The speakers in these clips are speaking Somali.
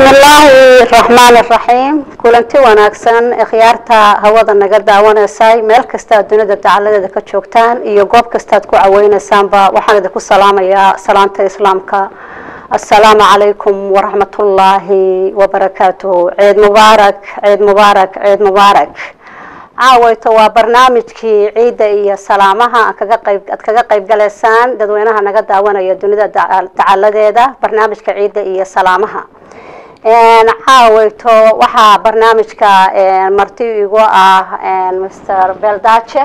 bismi illaahi raxmaan iraxiim kulanti wanaagsan ikhyaarta hawada naga daawanaysay meel kasta dunida dacaladeeda ka joogtaan iyo goob kastaad ku caweyneysaanba waxaan idinku salaamayaa salaanta islaamka assalaamu calaykum waraxmatullaahi wabarakaatuhu ciid mubaarak ciid mubaarak ciid mubaarak caawayto waa barnaamijkii ciidda iyo salaamaha aan kaga qayb aad kaga qayb galaysaan dadweynaha naga daawanaya dunida dacaladeeda barnaamijka ciidda iyo salaamaha caawayto waxaa barnaamijka marti igu ah mr beldace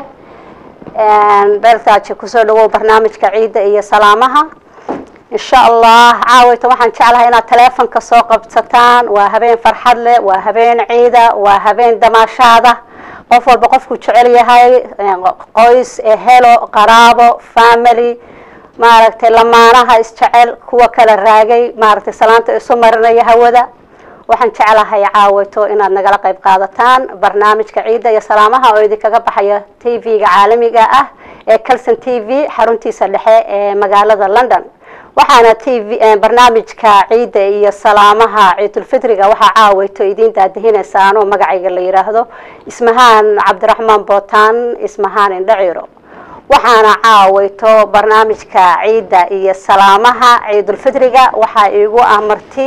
beldace kusoo dhawow barnaamijka ciidda iyo salaamaha insha allah caawayto waxaan jeclahay inaad taleefonka soo qabsataan waa habeen farxad leh waa habeen ciida waa habeen damaashaada qof walba qofku jecel yahay qoys ehelo qaraabo family maaragtay lamaanaha isjecel kuwa kala raagay maaragtay salaanta isu marinaya hawada waxaan jeclahay caawayto inaad nagala qayb qaadataan barnaamijka ciidda iyo salaamaha oo idinkaga baxaya t v-ga caalamiga ah ee calson t v xaruntiisa dhexe ee magaalada london waxaana t v barnaamijka ciidda iyo salaamaha ciidulfitriga waxaa caawayto idiin daadihineysaan oo magacayga la yidhaahdo ismahaan cabdiraxmaan bootaan ismahaan indhaciro waxaana caawayto barnaamijka ciidda iyo salaamaha ciidulfitriga waxaa iigu ah marti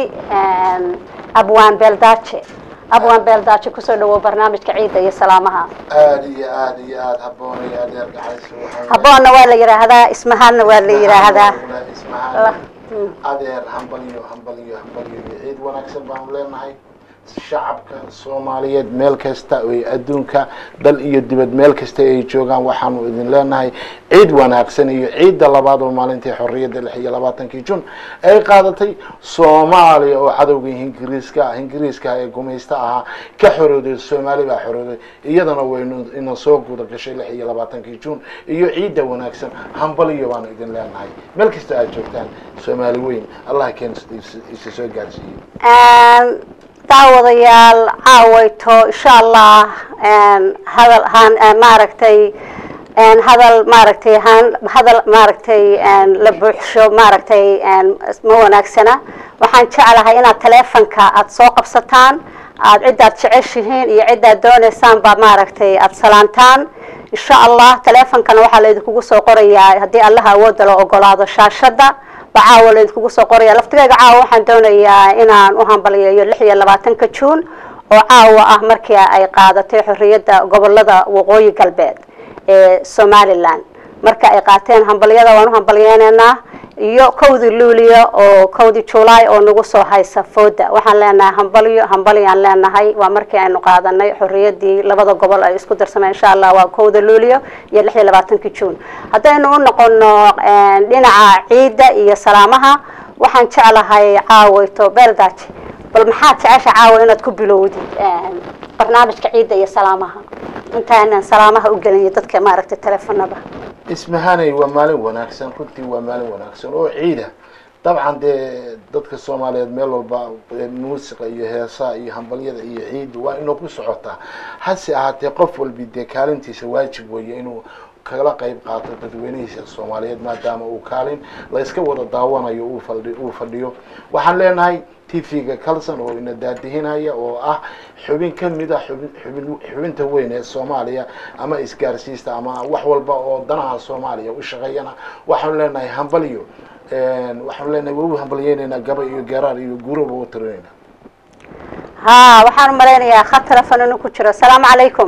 abwaan beldace abwaan beldace kusoo dhawow barnaamijka ciidda iyo salaamaha aada iyo aada iyo aada haboonay adeer gaxayso haboonna waa la yidhaahdaa ismahaanna waa la yidhaahdaa ismahaan adeer hambaliyo hambaliyo hambaliyo iyo ciid wanaagsan baanu leenahay shacabka soomaaliyeed meel kasta oy adduunka dal iyo dibad meel kasta ay joogaan waxaanu idin leenahay ciid wanaagsan iyo ciidda labaad oo maalintii xorriyadda lix iyo labaatankii jun ay qaadatay soomaaliya oo cadowga ingiriiska ingiriiska ee gumaysta ahaa ka xorooday soomaali baa xorooday iyadana waynu ina soo guda gashay lix iyo labaatankii jun iyo ciidda wanaagsan hambaliyo baanu idin leenahay meel kasta aad joogtaan soomaali weyn allah keen isa soo gaarsiiyo daawadayaal caawayto insha allah hadal han maaragtay hadal maaragtay han hadal maaragtay la buuxsho maaragtay ma wanaagsana waxaan jeclahay inaad taleefonka aada soo qabsataan aada ciddaad jeceshihiin iyo ciddaad dooneysaan baa maaragtay aada salaantaan insha allah taleefonkana waxaa laydinkugu soo qorayaa haddii allaha awoodda la ogolaado shaashadda baa caawa laydinkugu soo qoraya laftigeyga caawa waxaan doonayaa inaan u hambaliyeeyo lix iyo labaatanka juun oo caawa ah markii ay qaadatay xorriyadda gobolada waqooyi galbeed ee somaliland marka ay qaateen hambaliyada waan u hambaliyeyneynaa iyo kowdii luuliya oo kowdii julaay oo nagu soo haysa fooda waxaan leenahay hambaliyo hambaliyaan leenahay waa markii aynu qaadanay xorriyadii labada gobol ay isku darsameen insha allah waa kowda luuliyo iyo lix iyo labaatankii juun haddaynu u noqono dhinaca ciidda iyo salaamaha waxaan jeclahay caawayto beldaje bal maxaad jecesha caawa inaad ku bilowdid barnaamijka ciidda iyo salaamaha intaanan salaamaha u gelinayo dadka maaragtay teleefonada ismahanay waa maalin wanaagsan runtii waa maalin wanaagsan oo ciida dabcan dee dadka soomaaliyeed meel walba muusiqa iyo heesaha iyo hambalyada iyo ciidda waa inoo ku socotaa hase ahaatee qof walbi dee kaalintiisa waajib weeye inuu kala qayb qaato dadweynihiisa soomaaliyeed maadaama uu kaalin la iska wada daawanayo uu fadhi uu fadhiyo waxaan leenahay t v-ga calson oo ina daadihinaya oo ah xubin kamid a xubin xubin xubinta weyn ee soomaaliya ama isgaarsiista ama wax walba oo danaha soomaaliya u shaqeeyana waxaanu leenahay hambaliyo waxaanu leenahay waa u hambaliyeyneynaa gaba iyo garaar iyo guuraba u tirinayna ha waxaan u malaynayaa khad telefon inuu ku jiro asalaamu calaykum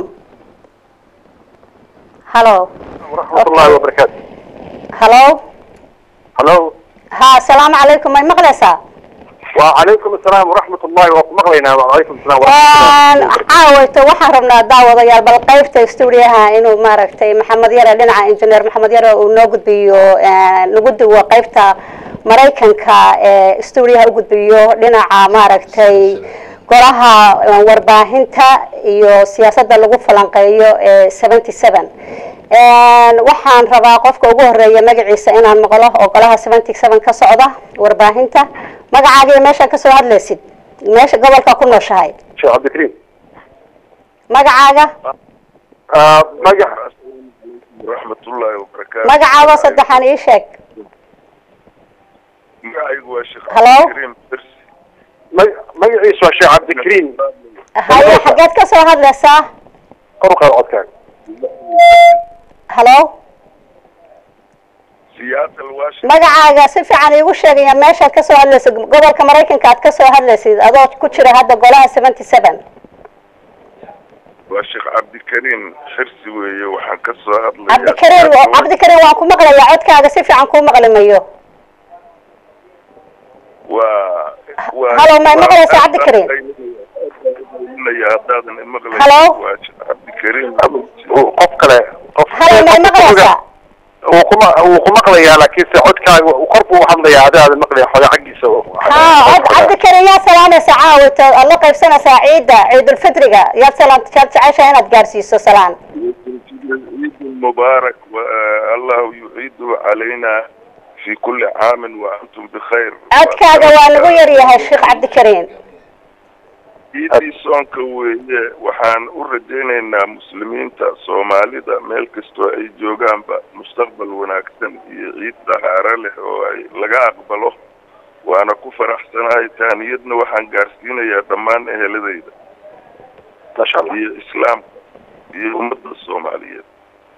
hallo waraxmat ullahi wabarakaatu hallo hallo ha asalaamu calaykum may maqlaysaa wacalaykum asalaam waraxmat ullahi waa ku maqlaynaa wacalaykum asalaam waraxmatullahi caawayto waxaan rabnaa daawadayaal bal qaybta stuudiyaha inuu maaragtay maxamed yare dhinaca injineer maxamed yare uu noo gudbiyo nagu duwo qaybta maraykanka ee stuudiyaha u gudbiyo dhinaca maaragtay golaha warbaahinta iyo siyaasadda lagu falanqeeyo ee seventy seven waxaan rabaa qofka ugu horeeya magaciisa inaan maqlo oo golaha seventy seven ka socda warbaahinta magacaaga iyo meeshaan kasoo hadlaysid meesha gobolka ku nooshahay sheekh cabdikariim magacaaga magac waraxmatullahi wabarakaatu magacaaga saddexaan ii sheeg magacaygu waa sheekh Hello? cabdikariim dersi mag- magaciisu waa sheekh cabdikariim haye xageed ka soo hadlaysaa kor u qaad codkaaga halo Seattle, Washington. magacaaga si fiican iigu sheegaya meeshaad ka soo hadlaysid gobolka maraykanka aad ka soo hadlaysid adoo ku jira hadda golaha seventy seven waa sheekh cabdikariim xirsi weeye waxaan ka soo hadlayaa cabdikariim cabdikariim waan ku maqlayaa codkaaga si fiican kuu maqli mayo waa waa Hello, ma maqlaysaa Cabdikariim? Maqlaya haddaadan imaqlaynin. Hello? waa sheekh cabdikariim qof kale qof halo may maqlaysaa wuu kuma wuu ku maqlayaa laakiinse codkaaga kor buu u hadlayaa adaada maqlaya xoga xaggiisa ha cod cabdikariim yaad salaamaysaa caawito aad la qaybsanaysaa ciidda ciidulfitriga yaad salaan yaad jeceshahay inaad gaarsiiso salaan عيد مبارك والله يعيده علينا في كل عام وأنتم بخير codkaaga waa lagu yaryahay sheekh cabdikariim ciidii soonka weeye waxaan u rajaynaynaa muslimiinta soomaalida meel kastoo ay joogaanba mustaqbal wanaagsan iyo ciid dahaaro leh oo ay laga aqbalo waana ku faraxsanahay taaniyadna waxaan gaarsiinayaa dhammaan eheladayda masha allah iyo islaamka iyo ummadda soomaaliyeed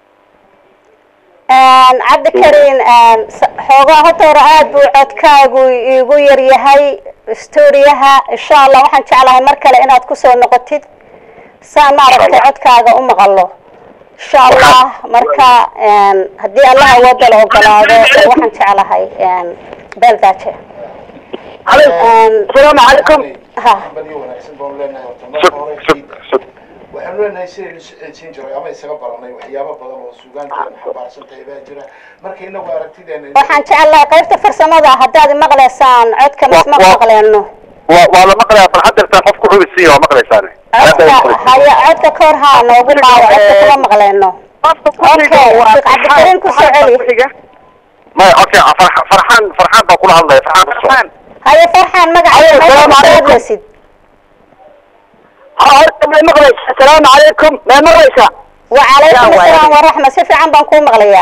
cabdikariin xoogaa horta hore aad buu codkaagu iigu yaryahay storiyaha insha allah waxaan jeclahay mar kale inaad kusoo noqotid saan maaragtay codkaaga u maqalo insha allah marka haddii allah awooda la ogolaado waxaan jeclahay beldaaje asalaamu calaykum ha hambaliyo wanaagsan baan leenahay horta sug marka hore sug sug waxaanu leenahay sidaynu siin jiray ama isaga baranay waxyaabo badan oo suugaanteena xambaarsan tahay baa jira marka inagu aragtideena waxaan jeclahay qaybta farsamada haddaad maqlaysaan codka misma Wa- wa- maqleeno waa waa la maqlayaa farxad dartaa qof ku xubisiiya waa maqlaysaane codka haya codka ka hor haa noogu dhaawo codka kuma maqleeno okay sheekh cabdikariin ku soo celi maya okay farx- farxaan farxaan baa kula hadlaya farxaan ku soo haye farxaan magaceeda meesha Assalaamu kusoo calaykum. hadlaysid horta may maqlaysa asalaamu calaykum may maqlaysa wacalaykum Yaa waay. asalaam waraxma si fiican baan kuu maqlayaa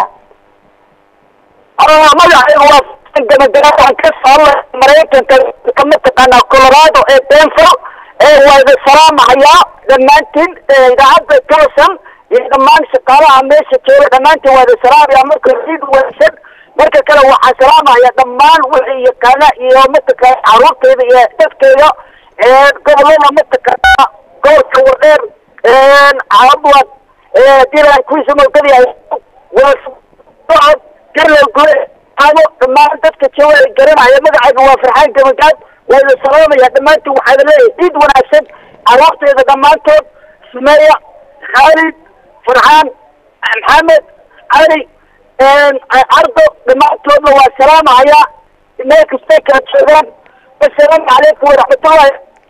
magacaygu waa gabagaba waxaan ka soo hadlay maraykanka ka mataqaanaa colorado ee denver ee waa idin salaamahayaa dhammaantiin ee idaacadda toosan iyo dhammaan shaqaalaha meesha jooga dhammaantiin waa idin salaamayaa marka ciid wanaagsan marka kale waxaan salaamahayaa dhammaan wixii yaqaana iyo mataqaana caruurteyda iyo dadkeyda ee gobolada mataqaana gobolka wadheer caabuad dilan kuwiisa mogadayahay waa socod garlow gure amo dhammaan dadka jooga ay garanaya magacayga waa farxaan gabagaad waa idin salaamaya dhammaantiin waxaa idin leeyahay ciid wanaagsan caruurteyda dhammaantood sumeya khaalid farxaan maxamed cali cardo dhammaantoodna waa salaamahayaa meel kastay kala joogaan wasalaamu calaykum waraxmatullahi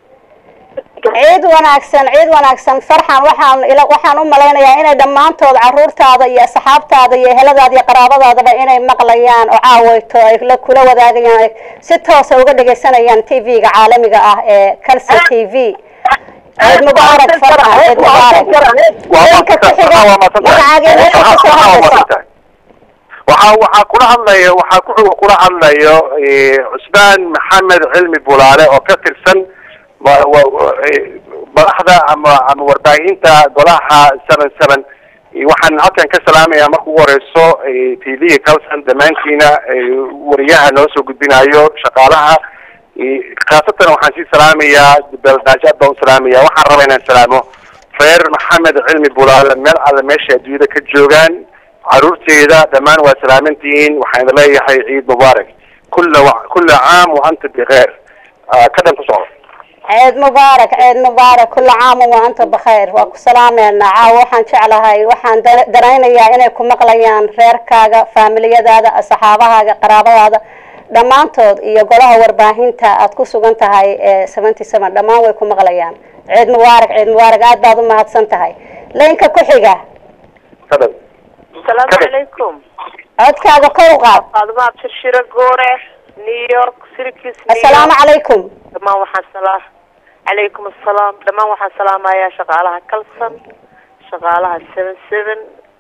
ciid wanaagsan ciid wanaagsan farxan waxaan ila waxaan u malaynayaa inay dhammaantood caruurtaada iyo asxaabtaada iyo eheladaada iyo qaraabadaadaba inay maqlayaan oo caawayto ay la kula wadaagayaan ay si toosa uga dhagaysanayaan tv-ga caalamiga ah ee calsa t v ciid mubaarak farxan ciid mubaarak Ninka ku xiga, magacaaga iyo meesha ka soo hadlaysa. waxaa waxaa kula hadlayo waxaa ku xiga kula hadlayo eh, cusmaan maxamed cilmi bulaale oo ka tirsan wa- wa- wa- eh, madaxda ama ama warbaahinta golaha seven seven Eh, waxaan halkan ka salaamayaa marka ugu horeyso t v-ga calson dhammaantiina eh, wariyaha noo soo gudbinayo shaqaalaha Eh, khaasatan waxaan sii salaamayaa beeldaajaad baan u salaamaya waxaan rabaa inaan salaamo reer maxamed cilmi bulaale meel alle meesha adduunyada ka joogaan caruurteeda dhammaan waa salaamantihiin waxaan idin leeyahay ciid mubaarak kulla wa- kulla caam wa anta bikheer Ah, ka dhan ku socdo ciid mubaarak ciid mubaarak kula caam wa anta bakhayr waa ku salaameynaa caawa waxaan jeclahay waxaan dar- daraynayaa inay ku maqlayaan reerkaaga faamiliyadaada asxaabahaaga qaraabadaada dhammaantood iyo golaha warbaahinta aad ku sugan tahay ee seventy seven dhammaan way ku maqlayaan ciid mubaarak ciid mubaarak aad baad u mahadsan tahay laynka ku xiga ka dhan asalaamu calaykum codkaaga kor u qaad faaduma abshirshiro goore new york syracuse New assalaamu York. calaykum dhammaan waxaan salaa calaykum assalaam dhammaan waxaan salaamayaa shaqaalaha calson shaqaalaha seven seven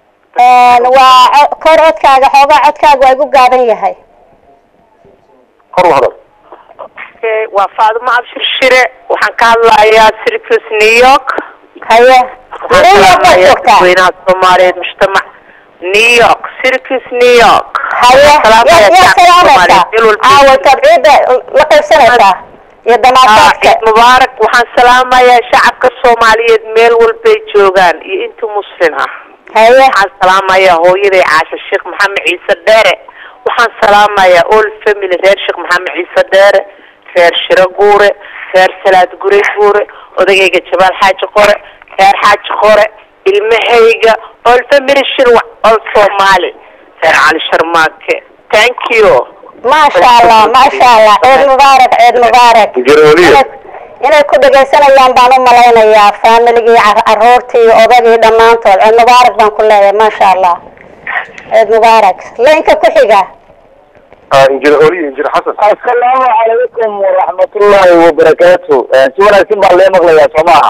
waa co- kor codkaaga xoogaa codkaaga waa igu gaaban yahay kor u hadal okay waa faadimo abshir shire waxaan ka hadlayaa syracuse new york haye waxaan New York baad salaamayaa joogtaa dadweynaha soomaaliyeed mujtamac new york syracuse new york haye Waxaan yaa salaamayaa yaa shacabka salaamaysaa Soomaaliyeed, meel walba caawa intaad ciidda la qaybsanaysaa iyo Ah, damaashaadka ciid mubaarak waxaan salaamayaa shacabka soomaaliyeed meel walbay joogaan iyo inta muslim ah haye waxaan salaamayaa hooyaday caasha sheekh maxamed ciise dheere waxaan salaamayaa all family reer sheekh maxamed ciise dheere reer shiro guure reer salaad gure guure odagayga jabaal xaaji qore reer xaaji qore ilmahayga all family shirwac all soomaali reer cali sharmaake thank you maasha allah maasha allah ciid mubaarak ciid mubaarak Garooliye. Inay- inay ku dhegaysanayaan baan u malaynayaa faamiligii car- caruurtii odagii dhammaantood ciid mubaarak baan ku leeyahay maasha allah ciid mubaarak laynka ku xiga injir oliye injir xasan asalaamu calaykum waraxmatullaahi wabarakaatu si wanaagsan baa lee maqlayaa soo maaha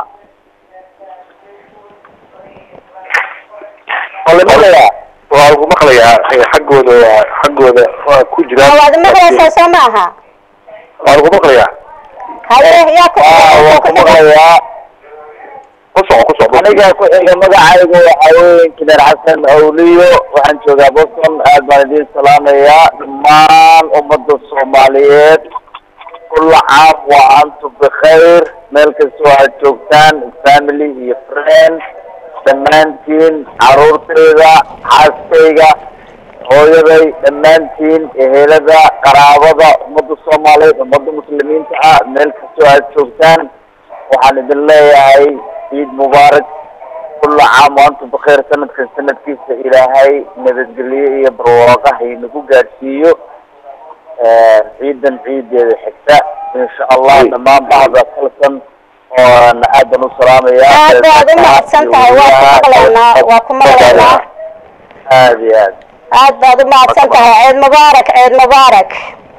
waa la maqlayaa waa lagu maqlayaa eh, xaggooda waa xaggooda waa ku jiraan waad maqlaysaa soo ma aha waa lagu maqlayaa haye yaa ku waa waa ku maqlayaa ku soco ku soco aniga ku xiga magacaygu waxaa weeye kineer xasan awliyo waxaan joogaa boston aad baan idiin salaamayaa dhammaan ummadda soomaaliyeed kulla caam wa antum bikhayr meel kastoo aad joogtaan family iyo friend dhammaantiin caruurtayda xaaskayga hooyaday dhammaantiin ehelada qaraabada ummadda soomaaliyeed ummadda muslimiinta ah meel kastoo aad joogtaan waxaan idin leeyahay ciid mubaarak kulla caam wa antum bikhayr sanadkan sanadkiisa ilaahay nabadgelyo iyo barwaaqo haynagu gaadhsiiyo ciidan ciideeda xigta insha allah dhammaan bacda kalsan oon aad baan u salaamayaa aad baad u mahadsan tahay waa ku maqlaynaa waa ku maqlaynaa aad iyo aad aad baad u mahadsan tahay ciid mubaarak ciid mubaarak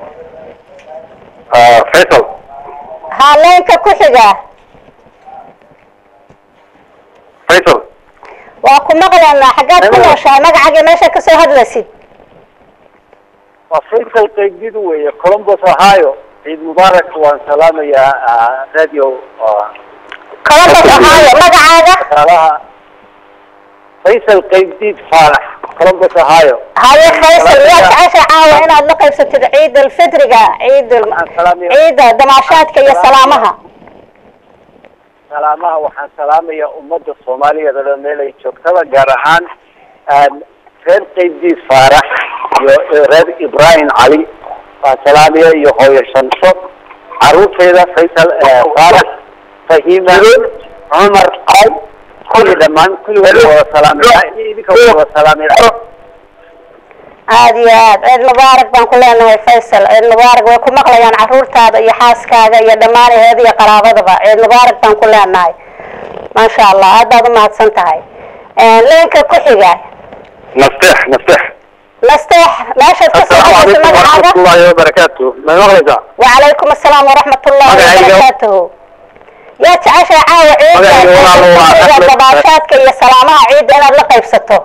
Ah, faysal ha laynka ku xiga faysal waa ku maqlaynaa xaggaad ku nooshahay magacaaga meesha kasoo hadlaysid waa faysal qaybdid weeye columbus ohio ciid mubaarak waan salaamayaa radio columbus ohio magacaaga shaqaalaha faysal qaybdid faalax columbus ohio haye faysal yaa jecesha caawa inaad la qaybsatid ciid alfitriga ciid al- waxaan salaamaya ciida damaashaadka iyo salaamaha salaamaha waxaan salaamayaa ummadda soomaaliyeed oo dhan meel ay joogtaba gaar ahaan reer qaybdiid faarax iyo reer ibrahim cali waan salaamaya iyo hooyo shansho caruurtayda faysal faarax fahima cumar cali kulli dhammaan kulligood wada salaamaya idinka wada salaamaya aad iyo aad ciid mubaarak baan ku leenahay faysal ciid mubaarak way ku maqlayaan caruurtaada iyo xaaskaaga iyo dhammaan eheed iyo qaraabadaba ciid mubaarak baan ku leenahay maasha allah aad baad u mahadsan tahay leenka ku xiga nasteex nasteex nasteex meeshaad ka soo asalaamu hadlaysa calaykum magacaaga waraxmatullaahi wabarakaatu ma maqlaysaa وعليكم السلام ورحمة الله Magacayga- وبركاته يا تعشى عاوة عيد Magacayga walaalo waa Axmed. dabaashaadka iyo salaamaha ciidda inaad la qaybsato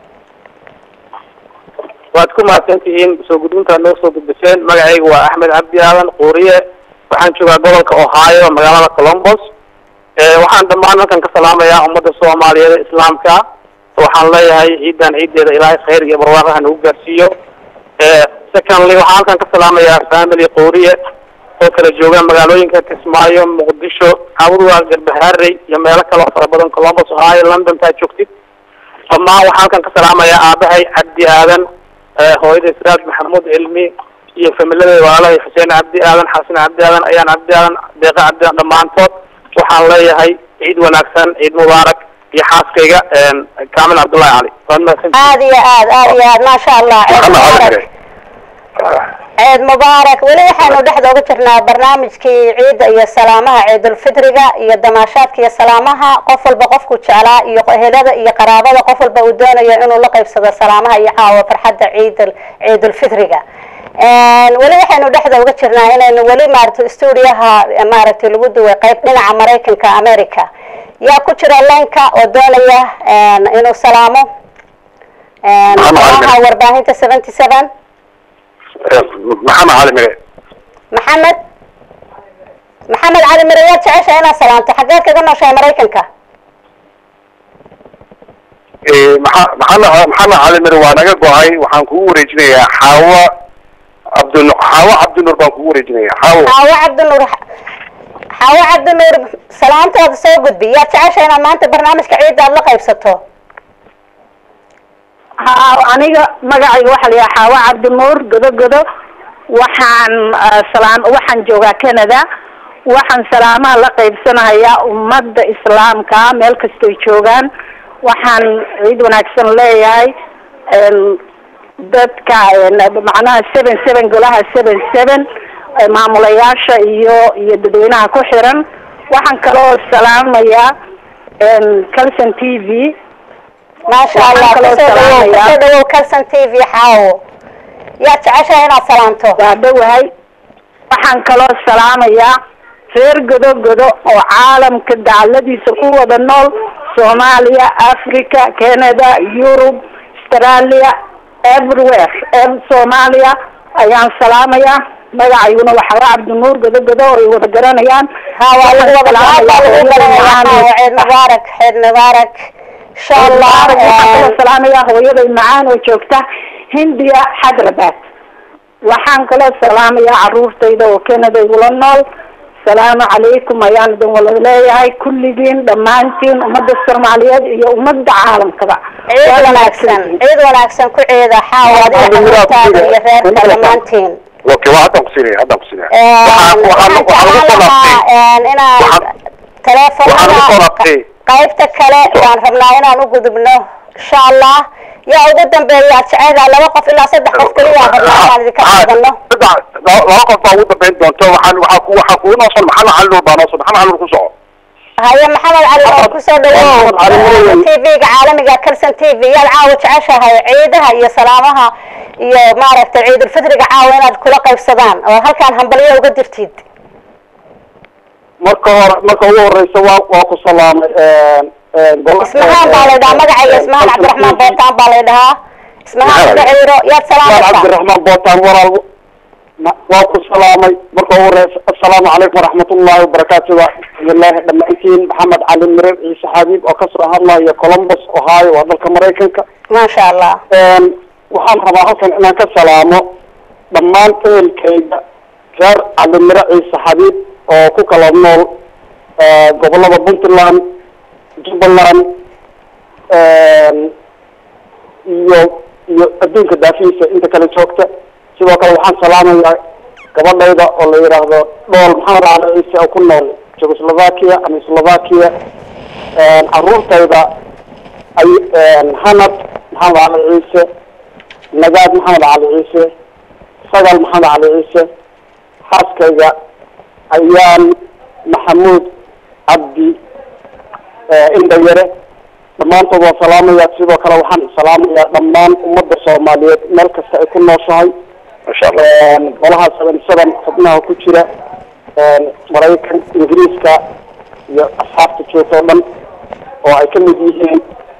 waad ku mahadsantihiin soo gudbintaad noo soo gudbiseen magacayga waa axmed cabdi aadan quuriye waxaan joogaa gobolka ohio magaalada columbus Eh, waxaan dhammaan halkan ka salaamayaa ummadda soomaaliyeed ee islaamka waxaan leeyahay ciidan ciideeda ilaahay khayr iyo barwaaqaha nagu gaarsiiyo Eh, secondly waxaan halkan ka salaamayaa family quuriye oo kala jooga magaalooyinka kismaayo muqdisho cawdwa garbaharey iyo meelo kale oo fara badan columbus ohio london taa joogtid dhammaan waxaan halkan ka salaamayaa aabahay cabdi aadan eh, hooyada siraaj maxamuud cilmi iyo familadeeda walaalahay xuseen cabdi aadan xasan cabdi aadan ayaan cabdi aadan deeqa cabdi aadan dhammaantood waxaan leeyahay ciid wanaagsan ciid mubaarak iyo xaaskayga kaamil cabdullahi cali waad mahadsantihiin aad iyo aad aad iyo aad ما شاء الله عيد maxamed cali مبارك xire ciid mubaarak weli waxaynu dhexda uga jirnaa barnaamijkii ciidda iyo salaamaha ciidulfitriga iyo damaashaadka iyo salaamaha qof walba qofku jeclaa iyo ehelada iyo qaraabada qof walba uu doonayo inuu la qaybsado salaamaha iyo caawa farxadda ciidul ciidulfitriga weli waxaynu dhexda uga jirnaa inaynu weli maaragtay stuudiyaha maaragtay lagu duway qayb dhinaca maraykanka america yaa ku jira laynka oo doonaya inuu salaamo salaamaha warbaahinta seventy seven maxamed cali mire maxamed maxamed cali mire yaad jeceshahay inaad salaanto xaggeed kaga nooshahay maraykanka maxa- maxamed maxamed cali mir waa naga go-ay waxaan kugu wareejinayaa xaawa cabdin xaawa cabdinuur baan kugu wareejinayaa xaawo xaawo cabdinuur xaawo cabdinuur salaantaada soo gudbi yaad jeceshahay inaad maanta barnaamijka ciidda aad la qaybsato ha aniga magacayga waxaa la yidhaha xaawo cabdinuur godo godo waxaan ah, salaam waxaan joogaa canada waxaan salaamaha la qaybsanayaa ummadda islaamka meel kastoy joogaan waxaan ciid wanaagsan leeyahay em, dadka em, macnaha seven seven golaha seven seven eh, maamulayaasha iyo iyo dadweynaha ku xiran waxaan kaloo salaamayaa em, calson t v maasha Waxaan allah kaloo kusoo dhawow salaamayaa. kusoo dhawow calson t v xaawo yaad jeceshahay inaad salaanto waa dhowahay waxaan kaloo salaamayaa reer godo godo oo caalamka dacaladiisa ku wada nool soomaaliya africa canada yurub australia everywhere ev soomaaliya ayaan salaamayaa magacayguna waxaa waa cabdinuur godo godo oo ay wada garanayaan ha waa lagu wada aad baa lagu garanayaa xaawo ciid mubaarak ciid mubaarak insha allah waxaan kaloo em, salaamayaa hooyaday macaan oo joogta hindiya hyderabad waxaan kaloo salaamayaa caruurtayda oo canada igula nool salaamu calaykum ayaan idin wada leeyahay kulligiin dhammaantiin ummadda soomaaliyeed iyo ummadda caalamkaba ciid Waa wanaagsan ciid wanaagsan ku ciida xaawo adiga caruurtaada iyo reerka dhammaantiin okay waa haddaan kusiinaya haddaan kusiinaya Een, waxaan waxaan waxaan jeclaan waxaan lagu soo lahaa laabtay een, inaan waxaan- waxaan lagu soo teleefonada laabtay qaybta kale waan rabnaa inaan u gudubno insha allah yaa ugu dambeeya aad jecelahay laba qof ilaa saddex qof keliya aan rabnaa inaan idinka qaadano saddex laba laba qof baa ugu dambeyn doonto waxaan waxaa ku waxaa kugu nooson maxamed cali nuur baa nooson maxamed cali nuur ku soco haye maxamed cali oo kusoo dhawow Maxamed Cali Nuur. tv-ga caalamiga calson t v yaad caawa jeceshahay ciidaha iyo salaamaha iyo maaragtay ciidulfitriga caawa inaad kula qaybsadaan oo halkaan hambalyo uga dirtid marka hore marka ugu horeysa waa waa ku salaamay golaha ismahaan baa la dhahaa magacayga ismahaan cabdiraxmaan bootaan baa la dhahaa ismahaan magaciiro yaad Ismahaan salaamaysaa cabdiraxmaan bootaan walaal ma- waa ku salaamay marka ugu horeysa assalaamu calaykum waraxmatullaahi wabarakaatu ilaahi dhammaantiin maxamed cali mirer ciise xabiib oo kasoo hadlaya columbus ohio waa dalka maraykanka maasha allah Een, waxaan rabaa halkan inaan ka salaamo dhammaan ehelkayga reer calimire ciise xabiib oo ku kala nool eh, gobolada puntland jubbaland een, iyo iyo adduunka daafihiisa inta kale joogta sidoo kale waxaan salaamayaa gabadhayda oo la yidhaahdo dhool maxamed cali ciise oo ku nool jugoslovakia ama slovakia een, caruurtayda ay hanad maxamed cali ciise nagaad maxamed cali ciise sagal maxamed cali ciise xaaskayga ayaan maxamuud cabdi indhayare dhammaantood waan salaamaya sidoo kale waxaan salaamayaa dhammaan ummadda soomaaliyeed meel kasta ay ku nooshahay masha allah golaha seven seven xubnaha ku jira maraykan ingiriiska iyo asxaabta joogta oo dhan oo ay ka mid yihiin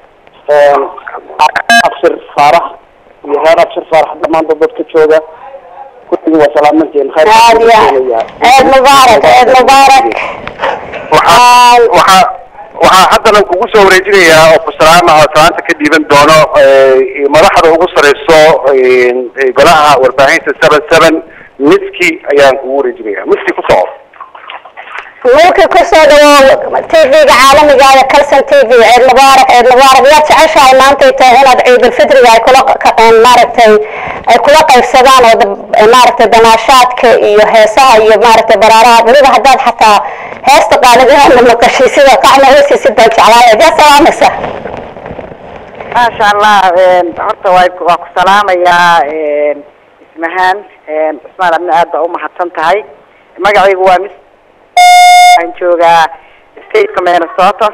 abshir faarax iyo reer abshir faarax dhammaantood dadka jooga kulligii waa salaamantiin khayr aad ya ciid mubaarak ciid mubaarak waxaa waxaa waxaa haddana kugu soo wareejinayaa oo ku salaama oo salaanta ka dhiiban doono eh, madaxda ugu sareyso eh, golaha warbaahinta seven seven miski ayaan kugu wareejinaya miski ku soco mulki kusoo dhawow tv-ga caalamiga ee calson t v ciid mubaarak ciid mubaarak yaad jeceshahay maantay tahay inaad ciidulfitriga ay kula ka- maaragtay ay kula qaybsadaan oo dab- maaragtay damaashaadka iyo heesaha iyo maaragtay baraaraha weliba haddaad xataa heesta qaalid inaadna maqashay sida qacna heesisid baan jeclahay yaad salaamaysa maasha allah horta waa waa ku salaamayaa ismahaan cismaan adna aad baa umahadsan tahay magacaygu waa mis waxaan joogaa stateka minnesota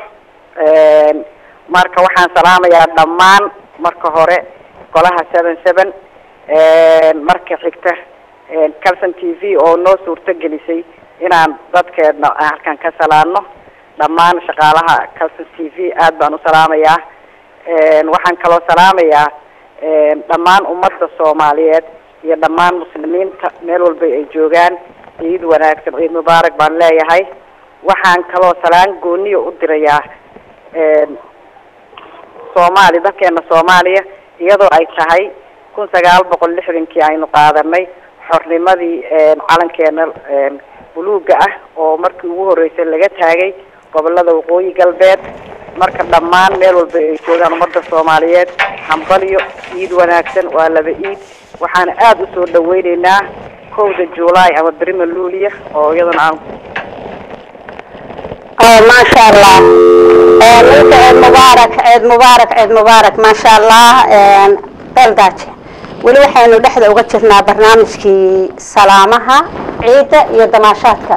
marka waxaan salaamayaa dhammaan marka hore golaha seven seven marka xigta calson t v oo noo suurto gelisay inaan dadkeedna aan halkan ka salaano dhammaan shaqaalaha calson t v aad baan u salaamayaa waxaan kaloo salaamayaa dhammaan ummadda soomaaliyeed iyo dhammaan muslimiinta meel walba ay joogaan ciid wanaagsan ciid mubaarak baan leeyahay waxaan kaloo salaan gooniya u dirayaa soomaali dalkeena soomaaliya iyadoo ay tahay kun sagaal boqol lixdankii aynu qaadanay xornimadii calankeena buluuga ah oo markii ugu horeysay laga taagay gobolada waqooyi galbeed marka dhammaan meel walba ay joogaan ummadda soomaaliyeed hambalyo ciid wanaagsan waa laba ciid waxaana aada usoo dhaweyneynaa kowda juulaay ama berima luuliya oo iyadana aan maasha allah ninka ciid mubaarak ciid mubaarak ciid mubaarak maasha allah beeldaaje weli waxaynu dhexda uga jirnaa barnaamijkii salaamaha ciidda iyo damaashaadka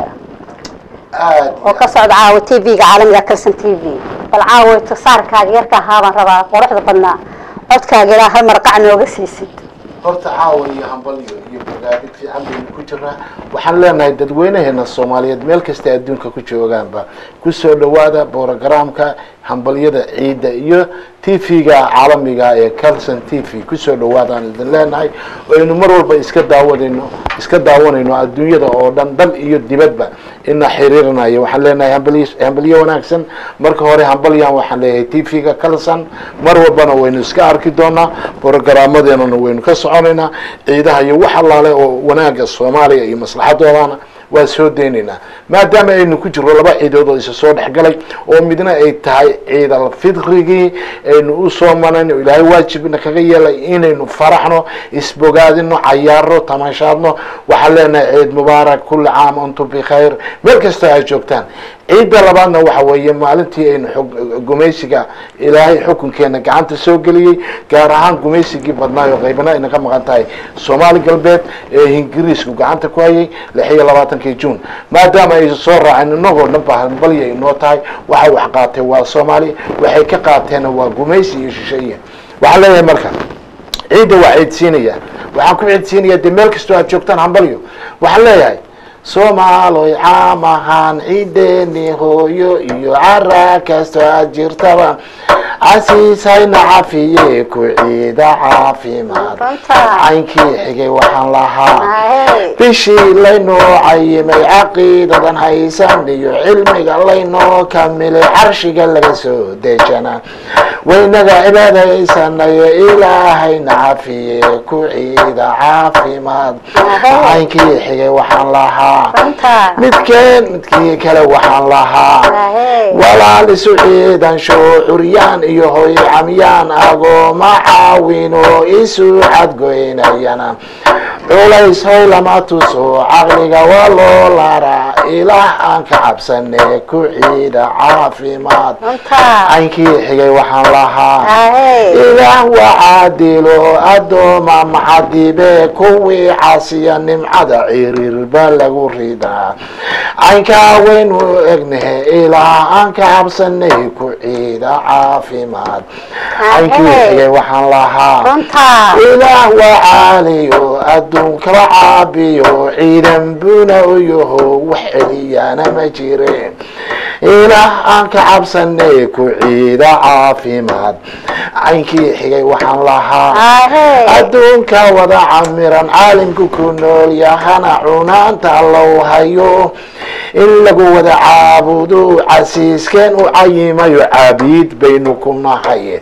aad oo ka socda caawa t v-ga caalamiga kalson t v bal caawa tasaarkaaga yarka ahaa baan rabaa quruxda badnaa codkaaga ilaa hal marqac nooga siisid horta caawa iyo hambalyo iyo bogaadid fiican baynu ku jiraa waxaan leenahay dadweynaheena soomaaliyeed meel kasta adduunka ku joogaanba kusoo dhawaada borogramka hambalyada ciidda iyo t v-ga caalamiga ee calson t v kusoo dhawaadaan idin leenahay aynu mar walba iska daawadayno iska daawanayno adduunyada oo dhan dal iyo dibadba ina xiriirinayo waxaan leenahay hambalyo hambalyo wanaagsan marka hore hambalyan waxaan leeyahay t v-ga calson mar walbana waynu iska arki doonaa borogaraamadeennana waynu ka soconaynaa ciidaha iyo wax allaale oo wanaaga soomaaliya iyo maslaxadoodana waa soo deynaynaa maadaama aynu ku jirno laba ciidood oo isa soo dhexgalay oo midna ay tahay ciid alfidrigii aynu usoo manayno ilaahay waajibna kaga yeelay inaynu faraxno isbogaadino cayaarno tamashaadno waxaan leenahay ciid mubaarak kulli caam antum bikhayr meel kastoo aad joogtaan ciidda labaadna waxa weeye maalintii aynu xog- gumaysiga ilaahay xukunkeena gacanta soo geliyey gaar ahaan gumaysigii badnaayo qaybana ayna ka maqan tahay soomaali galbeed ee ingiriisku gacanta ku hayay lix iyo labaatankii juun maadaama ay soo raaceen inagoo dhan ba hambalya inoo tahay waxa wax qaatay waa soomaali waxay ka qaateenna waa gumaysi iyo shisheeye waxaan leeyahay marka ciidda waa ciidsiinaya waxaan ku ciidsiinaya dee meel kastoo aad joogtaan hambalyo waxaan leeyahay soomaaloy caam ahaan ciideeni hooyo iyo cara kastoo aad jirtaba casiis hayna cafiye ku ciida caafimaad caynkii xigay waxaan lahaa bishii laynoo cayimay caqiidadan haysan iyo cilmiga laynoo kamilay carshiga laga soo dejana waynaga cibaadaysanayo ilaahayna cafiye ku ciida caafimaad caynkii xigay waxaan lahaa midkeen midkii kale waxaan lahaa walaal isu ciidansho curyaan iyo hoy camyaan agooma caawino isu cadgoynayana culays hoy lama tuso caqliga waa loo laraa ilaah aan ka cabsane ku ciida caafimaad caynkii xigay waxaan lahaa ilaah waa caadilo addooma maxadibe kuwii casiya nimcada ciriirba lagu ridaa caynkaa waynu egnahe ilaah aan ka cabsanay ku ciida caafimaad caynkii xigay waxaan lahaa ilaah waa caaliyo adduunkaba caabiyo ciidan buna u yaho wax celiyana ma jireen ilaah aan ka cabsanay ku ciida caafimaad caynkii xigay waxaan lahaa adduunka wada camiran caalimku ku nool yahana cunaanta low hayo in lagu wada caabudo casiiskeen u cayimayo caabiid baynu ku nahay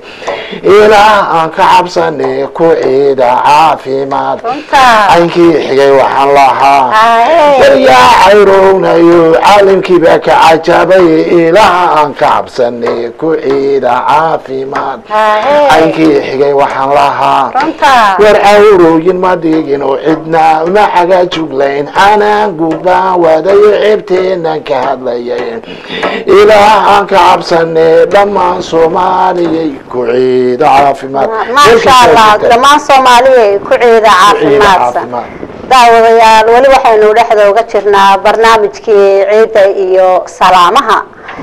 ilaah aan ka cabsanay ku ciida caafimaad caynkii xigay waxaan lahaa waryaa cayrownayo caalimkiiba ka cajabay ilaah aan ka cabsanay ku ciida caafimaad caynkii xigay waxaan lahaa war cawrooyin ma dhigin oo cidna ma caga juglayn anaan gudbaan wadayo ceebteenan ka hadlayay ilaah aan ka cabsanay dhammaan soomaaliyay ku ciida caafimaad maasha allah dhammaan soomaaliya ku ciida caafimaadsan daawadayaal weli waxaynu dhexda uga jirnaa barnaamijkii ciidda iyo salaamaha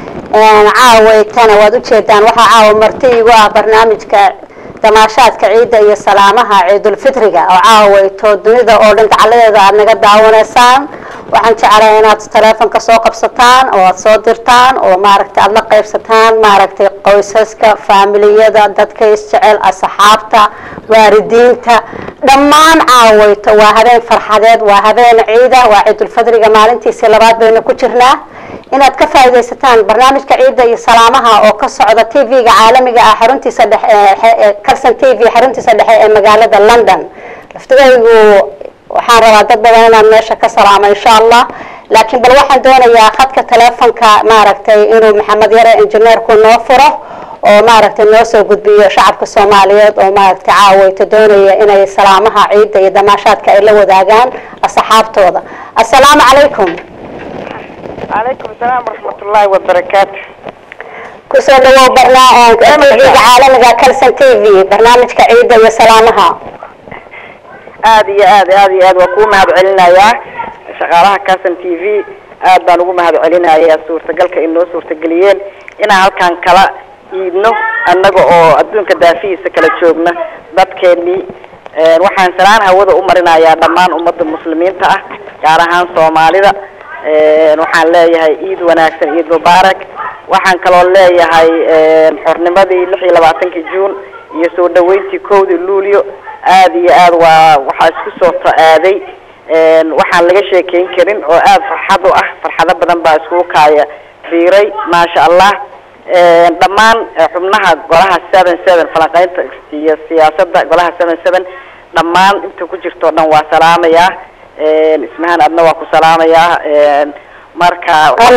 caawaytana waad ujeedaan waxaa caawa marti igu ah barnaamijka damaashaadka ciidda iyo salaamaha ciidulfitriga oo caawayto dunida oo dhan gacaladeeda aad naga daawanaysaan waxaan jeclahay inaad taleefonka soo qabsataan oo aad soo dirtaan oo maaragtay aada la qaybsataan maaragtay qoysaska faamiliyada dadka isjecel asxaabta waalidiinta dhammaan caawayto waa habeen farxadeed waa habeen ciida waa ciidulfadriga maalintiisii labaad baynu ku jirnaa inaad ka faaidaysataan barnaamijka ciidda iyo salaamaha oo ka socda t v-ga caalamiga ah xaruntiisa dhexe carson t v xaruntiisa dhexe ee magaalada london laftigaygu waxaan rabaa dad badan inaan meesha ka salaamo insha allah laakiin bal waxaan doonayaa khadka telefonka maaragtay inuu maxamed yare injineerku noo furo oo maaragtay noo soo gudbiyo shacabka soomaaliyeed oo maaragtay caawayto doonaya inay salaamaha ciidda iyo damaashaadka ay la wadaagaan asxaabtooda assalaamu calaykum calaykum asalaam waraxmatullaahi wabarakaatu kusoo dhawow barnaamijka tv-ga caalamiga calson t v barnaamijka ciidda iyo salaamaha aada iyo aad aada iyo aad waa kuu mahad celinayaa shaqaalaha carson t v aad baan ugu mahad celinayaa suurtagalka ay noo suurtageliyeen inaan halkan kala iidno annaga oo adduunka daafihiisa kala joogna dadkeenii waxaan salaan hawada u marinayaa dhammaan ummadda muslimiinta ah gaar ahaan soomaalida waxaan leeyahay ciid wanaagsan ciid mubaarak waxaan kaloo leeyahay xornimadii lix iyo labaatankii juun iyo soo dhaweyntii kowdii luulyo aada iyo aad waa waxaa isku soo to-aaday waxaan laga sheekeyn karin oo aada farxad u ah farxado badan baa iskugu kaaya fiiray maasha allah dhammaan xubnaha golaha seven seven falanqeynta iyo siyaasadda golaha seven seven dhammaan inta ku jirto o dhan waa salaamayaa ismahaan adna waa ku salaamayaa marka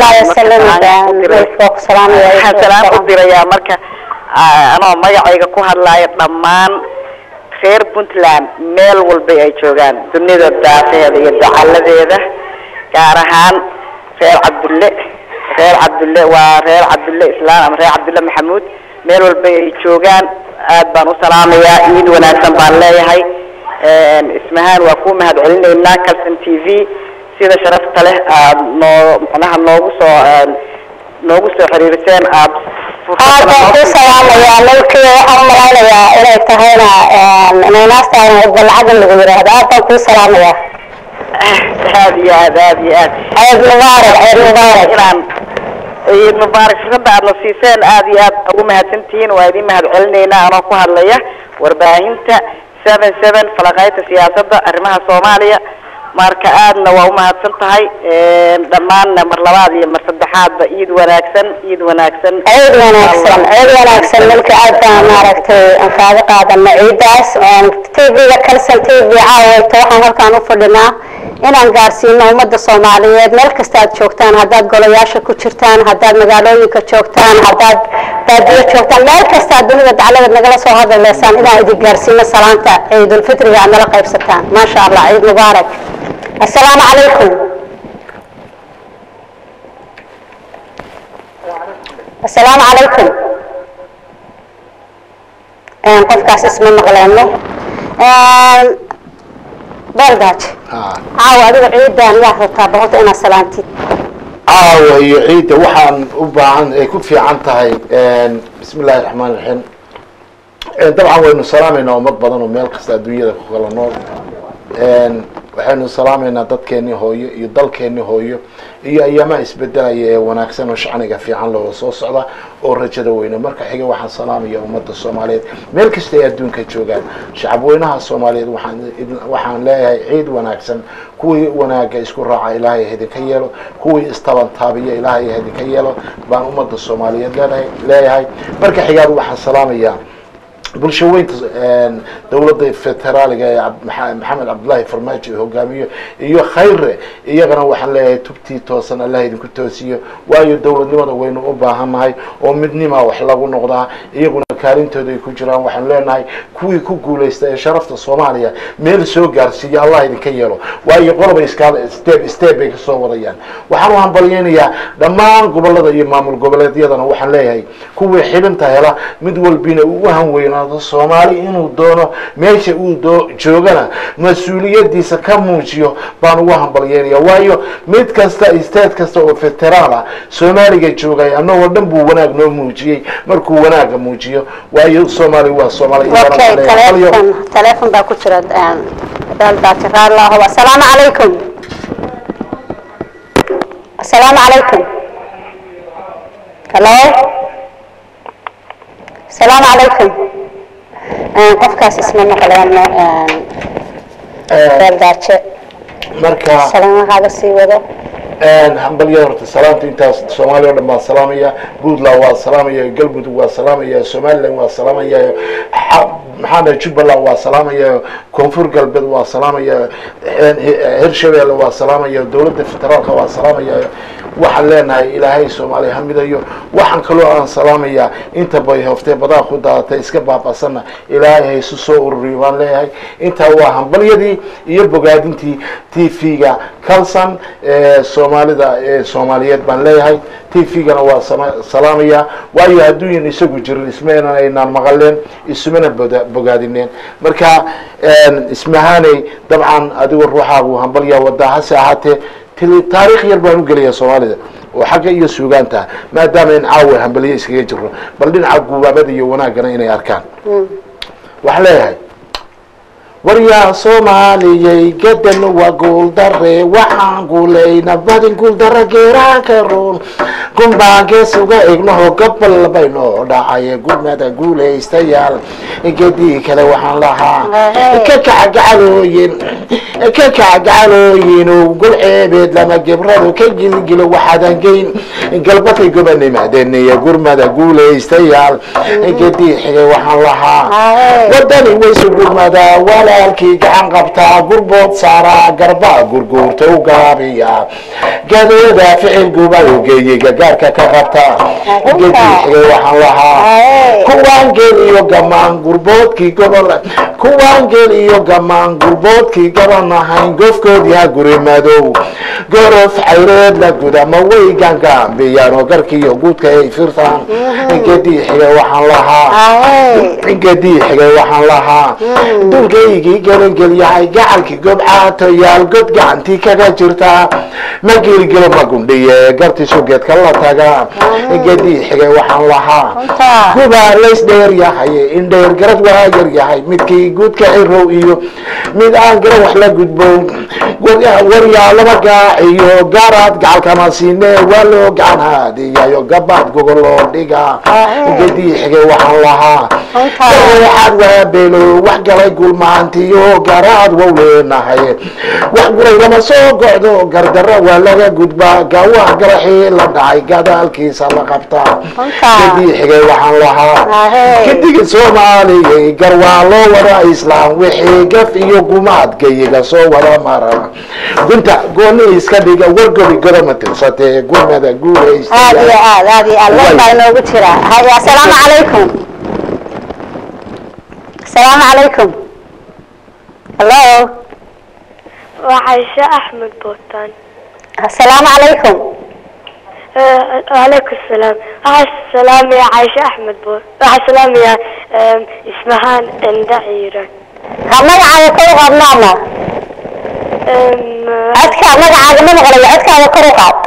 waxaan salaam u dirayaa marka anoo magacayga ku hadlaayo dhammaan reer puntland meel walbay ay joogaan dunida daafeeda iyo dacaladeeda gaar ahaan reer cabdulle reer cabdulle waa reer cabdulle islaan ama reer cabdulle maxamuud meel walbay ay joogaan aad baan u salaamayaa ciid wanaagsan baan leeyahay ismahaan waa ku mahad celinaynaa calson t v sida sharafta leh aada noo macnaha noogu soo noogu soo xiriiriseen aad aad baan ku salaamayaa malkii waxaan umalaynayaa inay tahayna naynaastaan balcadan lagu yidhaahdo aad baan kuu salaamayaa aad iyo aad aad iyo aad ciid mubaarak ciid mubaarak inaan ciid mubaarak fursada aadna siiseen aad iyo aad ugu mahadsantihiin waa idin mahad celinaynaa anoo ku hadlaya warbaahinta seven seven falaqaynta siyaasadda arrimaha soomaaliya marka aadna waa umahadsan tahay dhammaanna mar labaad iyo mar saddexaadba ciid wanaagsan ciid wanaagsan ciid wanaagsan ciid wanaagsan milka aad baan maaragtay aan kaaga qaadana ciidaas t v-ga calson t v caawayta waxaan halkaan u fadhinaa inaan gaarsiino ummadda soomaaliyeed meel kasta aad joogtaan haddaad golayaasha ku jirtaan haddaad magaalooyinka joogtaan haddaad baadiyo joogtaan meel kasta aad dunida dacladeed nagala soo hadaleysaan inaan idin gaarsiino salaanta ciidulfitriga aad nala qaybsataan maasha allah ciid mubaarak assalaamu calaykum assalaamu calaykum qofkaas isma maqleeno beeldaaj caawa adiga ciidan yaa rabtaa boqorta inaad salaantid caawa iyo ciidda waxaan u baahan ay ku fiican tahay bismi illaahi raxmaan raxiim dabcan waynu salaamaynaa ummad badan oo meel kasta adduunyada ku kala nool waxaynu salaamaynaa dadkeenii hooyo iyo dalkeenii hooyo iyo ayaamaha isbedelaya ee wanaagsan oo shacniga fiican loo soo socda oo rajada weyne marka xiga waxaan salaamaya ummadda soomaaliyeed meel kasta ay adduunka joogaan shacabweynaha soomaaliyeed waxaan waxaan leeyahay ciid wanaagsan kuwii wanaaga isku raaca ilaahay idinka yeelo kuwii istabantaabiya ilaahay idinka yeelo baan ummadda soomaaliyeed leedahay leeyahay marka xigaad waxaan salaamayaa bulsho weynta dowladda federaaliga ee maxamed cabdullaahi farmaajo hogaamiyo iyo khayre iyagana waxaan leeyahay tubtii toosan allah idinku toosiyo waayo dowladnimada waynu u baahannahay oo midnima wax lagu noqdaa iyaguna kaalintooda ay ku jiraan waxaanu leenahay kuwii ku guulaysta ee sharafta soomaaliya meel soo gaarsiiya allah idinka yeelo waayo qoloba iskaal step step bay kasoo wadayaan waxaan u hambalyeynayaa dhammaan gobolada iyo maamul goboleedyadana waxaan leeyahay kuwii xibinta hela mid walbina uu u hanweynaado soomaali inuu doono meesha uu doo joogana mas-uuliyadiisa ka muujiyo baan ugu hambalyeynaya waayo mid kasta state kasta oo federaal ah soomaaliga joogay annagoo dhan buu wanaag noo muujiyey markuu wanaaga muujiyo waayo soomaali waa soomaali okay telefon telefon baa ku jira beeldaaji raallahu assalaamu calaykum السلام عليكم هلو السلام عليكم آه، qofkaas isma maqleeno beeldaaje marka salaamahaaga sii wado hambalya horta salaamta intaas soomaaliya o dhan baan salaamaya puntland waa salaamaya galmudug waa salaamaya somaliland waa salaamaya maxaana jubbaland waa salaamaya koonfur galbeed waa salaamaya hirshabeelle waa salaamaya dowladda federaalka waa salaamaya waxaan leenahay ilaahay soomaaliya ha midayo waxaan kaloo aan salaamaya inta bay hoftee badaa ku daadatay iska baabasana ilaahay haysu soo ururiyo baan leeyahay intaa waa hambalyadii iyo bogaadintii t v-ga calson ee soomaalida ee soomaaliyeed baan leeyahay t v-gana waa sama- salaamaya waayo hadduuyan isagu jirin ismana aynaan maqaleen isumana boda- bogaadineen marka ismahaaney dabcan adigo ruuxaagu hambalyaa wadaa hase ahaatee til- taariikh yar baan u gelaya soomaalida oo xagga iyo suugaanta maadaama in caawa hambaliye iskaga jiro bal dhinaca gubaabada iyo wanaaggana inay arkaan waxaan leeyahay waryaa soomaaliyey gadan waa guuldare waxaan guulayna badin guuldara geeraanka ruun gunbaan gees uga egnaho gabal baynoo dhacaye gurmada guulaystayaal gedii kale waxaan lahaa ka kacgacalooyin ka kacgacalooyin gol ceebeed lama gebradu ka gilgilo waxaadan geyn galbatay gobanimaadeen iyo gurmada guulaystayaal gedii xigay waxaan lahaa wadani waysu gurmadaa walaalkii gacan qabtaa gurbood saaraa garbaa gurguurta u gaabiya gadooda ficil gubayo geeyey gagaarka ka qabta gedii xigay waxaan lahaa kuwaan geel iyo gamaan gurboodkii gobol kuwaan geel iyo gamaan gurboodkii gaban ahayn gofkoodii ha guri madow gorof xayreed la guda ma way gaangaambiyaan oo garkiiyo guudka ay firtaan gedii xigay waxaan lahaa gedii xigay waxaan lahaa dulkaygii gelangelyahay gacalkii gobcaatoyaal god gacantii kaga jirtaa ma geelgelo ma gundhiye gartiisu geedka la taga gedii xigay waxaan lahaa gubaa lays dheer yahay indheer garad waa yar yahay midkii guudka cirow iyo mid aan garan wax la gudbow waryaa laba gaaciyo gaaraad gacalkama siine waa loo gacan haadiyayo gabaad gogol loo dhiga gedii xigay waxaan lahaa waxaad waa beelo wax galay gulmaantiyo garaad wow leenahay wax guray lama soo gocdo gardaro waa laga gudbaa gaawaa garaxii la dhacay gadaalkiisa la qabtaa gedii xigay waxaan lahaa kadigi soomaaliyay gar waa loo wada islaam wixii gaf iyo gumaad gayiga soo wada mara gunta gooni iska dhiga wargobi godoma tirsatee gurmada guulaysta aad iyo aad aad iyo aad war baa inoogu jira haya asalaamu calaykum asalaamu calaykum hallo waa caisho axmed bootaan asalaamu calaykum wacalaykum salaam waxaa salaamaya caisho axmed boor waxaa salaamaya ismahaan enda ciiran ha magacaaga kor u qaad maama codka magacaaga ma maqlayo codkaaga kor u qaad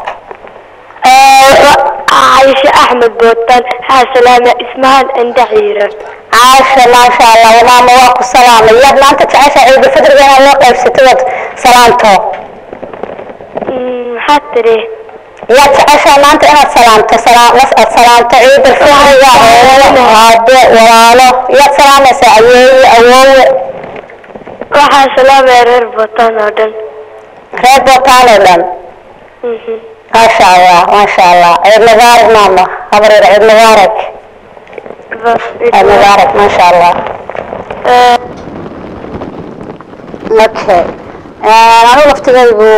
caisho axmed bootaan waxaa salaamaya ismahaan enda ciiran caasha maasha allah maama waa ku salaamay yaad maanta jecesha ciida fadriga inaad loo qaybsato wad salaamto maxaad tiri yaad jeceshaa maanta inaad salaamto salaam aad salaamto ciida fadriga hooyo aabe walaalo yaad salaamaysaa ayeeye awoowe waxaa salaamaya reer bootaan oo dhan reer bootaan oo dhan maasha allah maasha allah ciid mubaarak maama habareer ciid mubaarak ciid mubaarak maasha allah okay anu laftigaygu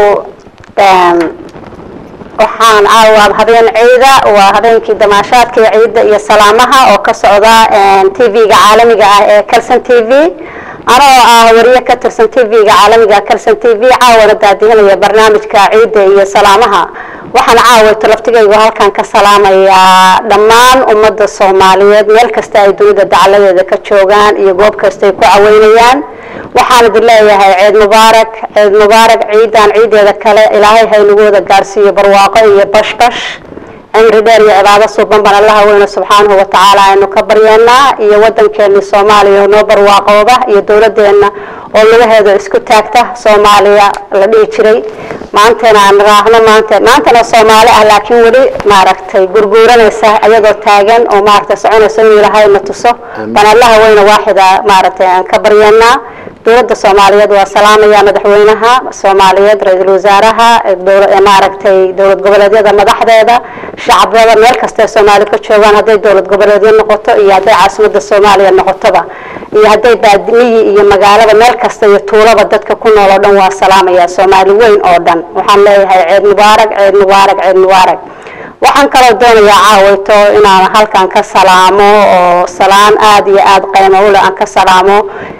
waxaan caawa habeen ciida waa habeenkii damaashaadka iyo ciidda iyo salaamaha oo ka socda t v-ga caalamiga ah ee calson t v anoo ah wariye ka tirsan t v-ga caalamiga calson t v caawana daadihinaya barnaamijka ciidda iyo salaamaha waxaan caawayto laftigaygu halkan ka salaamayaa dhammaan ummadda soomaaliyeed meel kasta ay dunida dacaladeeda ka joogaan iyo goob kasta ay ku caweynayaan waxaan idin leeyahay ciid mubaarak ciid mubaarak ciidan ciideeda kale ilaahay haynagu wada gaarsiiyo barwaaqo iyo bashbash cimri dheer iyo cibaado suuban baan allaha weyne subxaanahu watacaala aynu ka baryeenaa iyo wadankeeni soomaaliya oo noo barwaaqooba iyo dowladeena oo lugaheeda isku taagta soomaaliya la dhihi jiray maantana aan raahno maanta maantana soomaali ah laakiin weli maaragtay gurguuranaysa iyadoo taagan oo maaragtay soconaysa inuu ilaahay na tuso baan allaha weyne waaxida maaragtay aan ka baryeenaa dowladda soomaaliyeed waa salaamaya madaxweynaha soomaaliyeed ra-iisul wasaaraha dowla- maaragtay dowlad goboleedyada madaxdeeda shacabada meel kasta ee soomaali ka joogaan hadday dowlad goboleedyo noqoto iyo hadday caasimada soomaaliya noqotoba iyo hadday baadimiyi iyo magaalada meel kasta iyo tuulaba dadka ku nool oo dhan waa salaamaya soomaali weyn oo dhan waxaan leeyahay ceed mubaarak ceed mubaarak ceed mubaarak waxaan kaloo doonayaa caawayto inaan halkan ka salaamo oo salaan aada iyo aada qiimo ule aan ka salaamo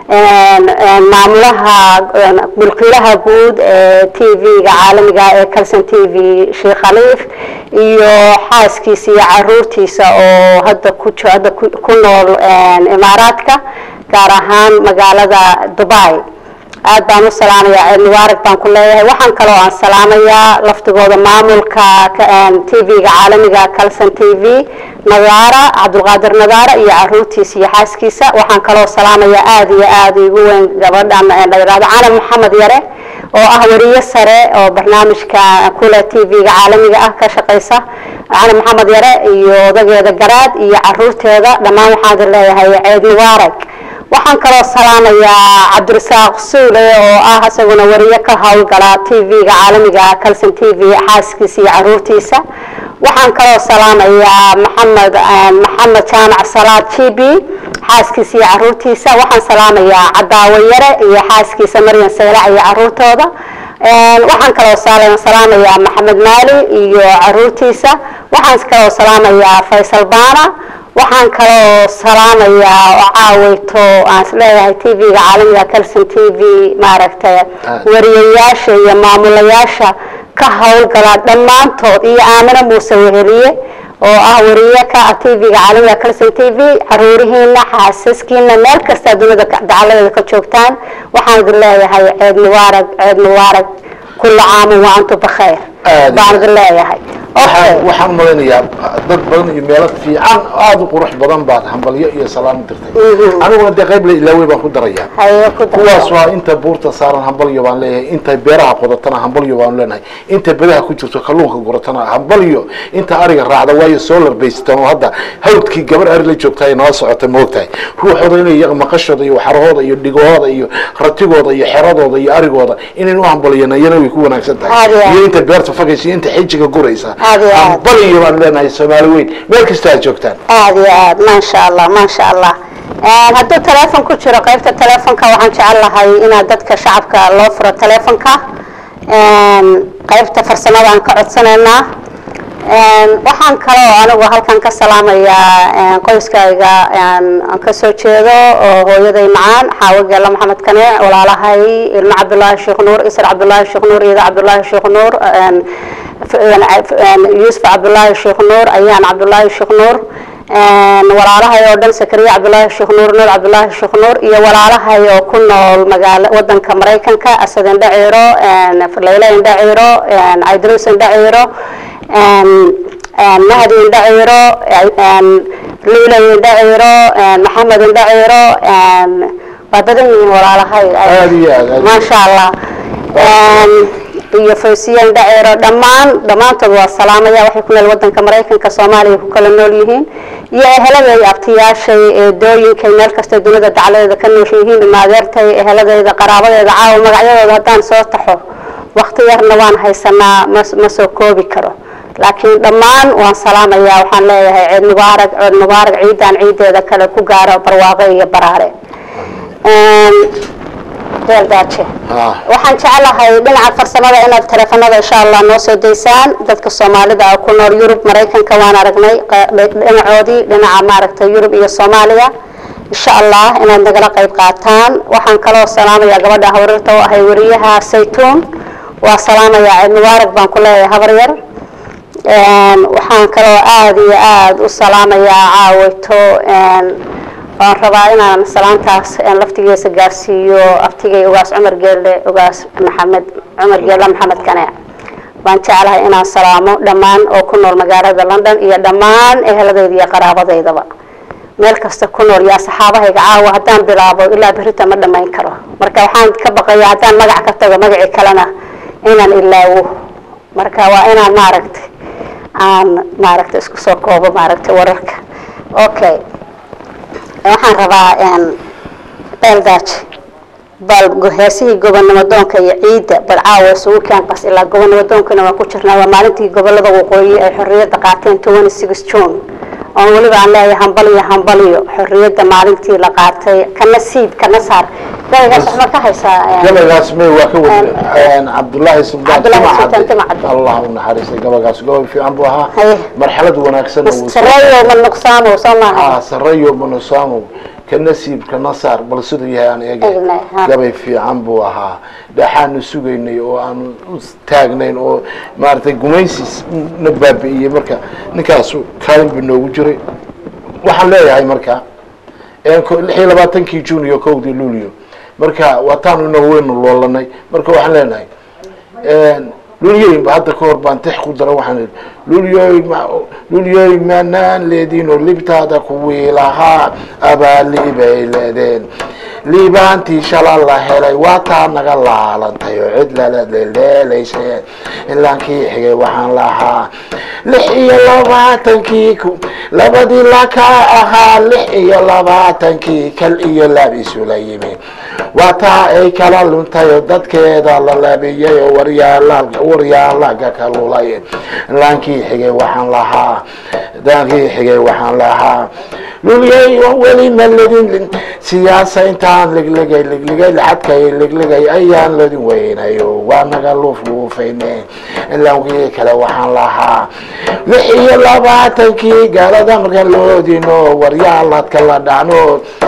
maamulaha mulkiilaha guud ee t v-ga caalamiga ee calson t v sheekh khaliif iyo xaaskiisa iyo caruurtiisa oo hadda ku jo- hadda ku- ku nool imaaraadka gaar ahaan magaalada dubai aad baan u salaamayaa ceed mubaarak baan ku leeyahay waxaan kaloo aan salaamayaa laftigooda maamulka t v-ga caalamiga calson t v nadaara cabdulqaadir nadaara iyo caruurtiisa iyo xaaskiisa waxaan kaloo salaamayaa aada iyo aada igu weyn gabadhan la yidhahdo calam maxamed yare oo ah wariye sare oo barnaamijka kule t v-ga caalamiga ah ka shaqaysa calam maxamed yare iyo odageeda garaad iyo caruurteeda dhammaan waxaan leeyahay ceed mubaarak waxaan kaloo salaamayaa cabdirasaaq suule oo ah isaguna wariye ka howlgala t v-ga caalamiga calson t v xaaskiisa iyo caruurtiisa waxaan kaloo salaamayaa maxamed maxamed jaamac salaad g b xaaskiisa iyo caruurtiisa waxaan salaamayaa cadaawo yare iyo xaaskiisa maryan saylac iyo caruurtooda waxaan kaloo sal- salaamayaa maxamed maali iyo caruurtiisa waxaan kaloo salaamayaa faysal baana waxaan kaloo salaamayaa oo caawayto aan isleeyahay t v-ga caalamiga calson t v maaragtay wariyayaasha iyo maamulayaasha ka howlgala dhammaantood iyo aamino muuse weheliye oo ah wariye ka ah t v-ga caalamiga calson t v caruurihiina xaasaskiina meel kasta dunida dacaladeeda ka joogtaan waxaan idin leeyahay ceed mubaarak ceed mubaarak kula caamin wa antum bakhayr Aad baan idin leeyahay waxaan waxaan malaynayaa dad badan iyo meelo fiican aada u qurux badan baad hambalyo iyo salaam u dirtay aniguna dee qayb la ilaawey baan ku darayaa haye ku dar kuwaas waa inta buurta saaran hambalyo baan leeyahay inta beeraha qodatana hambalyo baan leenahay inta bedaha ku jirto kalluunka guratana hambalyo inta ariga raacda waayo solar baystan oo hadda hawdkii gabar ari la joogta ay nala socota moogtahay ruuxooda inay iyaga maqashooda iyo xarahooda iyo dhigahooda iyo ratigooda iyo xeradooda iyo arigooda inayn u hambaliyana iyana way ku wanaagsan tahay Aad iyo aad. iyo inta beerta fogaysa iyo inta xijiga guraysa Aad iyo aad. hambalyo baan leenahay soomaali weyn meel kasta aad joogtaan aada iyo aad maasha allah maasha allah hadduu teleefon ku jiro qaybta teleefonka waxaan jecel lahay inaad dadka shacabka loo furo teleefonka qaybta farsamada aan ka codsanaynaa waxaan kaloo anigu halkan ka salaamayaa qoyskayga aan kasoo jeedo oo hooyaday macaan xaawo geela maxamed kane walaalahay ilmo cabdulaahi sheekh nuur isar cabdulaahi sheekh nuur iyada cabdulaahi sheekh nuur yuusuf cabdulaahi sheekh nuur ayaan cabdulaahi sheekh nuur walaalahay oo dhan sakariya cabdulaahi sheekh nuur nuur cabdulaahi sheekh nuur iyo walaalahay oo ku nool magaala wadanka maraykanka asad indhaciiro layla indhaciiro caydruus indhaciiro mahdi indhaciiro luula indhaciiro maxamed indhaciiro waa badan yihiin walaalahay aad iyo aad aad maasha allah iyo fawsiye indhaceero dhammaan dhammaantood waa salaamaya waxay ku nool wadanka maraykanka soomaaliya ku kala nool yihiin iyo eheladay abtiyaashay eedooyinkay meel kasta dunida dacladeeda ka noosha yihiin ilmaadeertay eheladeyda qaraabadeeda caawa magacyadooda haddaan soo taxo wakti yarna waan haysanaa ma ma soo koobi karo laakiin dhammaan waan salaamayaa waxaan leeyahay ciid mubaarak ciid mubaarak ciidan ciideeda kale ku gaaro barwaaqo iyo baraare deeldaaje ah waxaan jecelahay dhinaca farsamada inaad teleefanada insha allah noo soo daysaan dadka soomaalida ah ku nool yurub maraykanka waan aragnay qa- dhinacoodii dhinaca maaragtay yurub iyo soomaaliya insha allah inaad nagala qayb qaataan waxaan kaloo salaamayaa gabadha hawrirta oo ahay wariyaha saytuun waa salaamayaa ciid mubaarak baan ku leeyahay habar yar waxaan kaloo aada iyo aada u salaamayaa caawito waan rabaa inaan salaantaas laftigiisa gaarsiiyo abtigay ugaas cumar geelle ugaas maxamed cumar geelle maxamed kane baan jeclahay inaan salaamo dhammaan oo ku nool magaalada london iyo dhammaan eheladayda iyo qaraabadeydaba meel kasta ku nool yaa saxaabahayga caawa haddaan bilaabo ilaa berita ma dhamayn karo marka waxaan ka baqaya haddaan magac ka tago magacii kalena inaan ilaawo marka waa inaan maaragtay aan maaragtay isku soo koobo maaragtay wararka okay waxaan rabaa beeldaaji bal heesihii gobonimo doonka iyo ciidda bal caawa isugu keen qas ilaa gobonimo doonkana waan ku jirnaa waa maalintii gobolada waqooyi ay xorriyadda qaateen twenty six june oon weliba aan leeyahay hambaliyo hambaliyo xorriyadda maalintii la qaatay kana siib kana saar gabaygaas waxma ka haysaa gabagaas may waa ka wada cabdullaahi sultaan Cabdullaahi Sultaan timacade Timacade. allah u naxariistay gabagaas gobol fiican buu ahaa Haye. marxalad wanaagsan sareeyo ma nuqsaamo soo maaha sarayo manusamo ka nasiib kana saar bal siduu yahay aan eegay Eegnay, ha. gabay fiican buu ahaa dhaxaanu sugaynay oo aan u taagnayn oo maaragtay gumaysis na baabi'iyey marka ninkaasu kaalin buu noogu jiray waxaan leeyahay marka een ko- lix iyo labaatankii june iyo kowdii luulyo marka waataanu inagu weynu loolanay marka waxaan leenahay lulyoy hadda ka hor baan tix ku dara waxaan idhi lulyoy ma lulyoy manaan leedino libtaada kuwii lahaa abaaliibay leedeen liibaantii shala la helay waa taa naga laalantay oo cid lala leeleelaysay ilaankii xigay waxaan lahaa lix iyo labaatankii ku labadii lakaa ahaa lix iyo labaatankii kal iyo laab isula yimi waa taa ay kala luntay oo dadkeeda la labiyay oo waryaala waryaalaga ka lulay laankii xigay waxaan lahaa laankii xigay waxaan lahaa lulyay weli ma ledin siyaasa intaan ligligay ligligay lacadkay ligligay ayaan ladin weynayo waa naga luufluufayne laankii kale waxaan lahaa lix iyo labaatankii gaalada markaan loodino waryaaladka la dhacno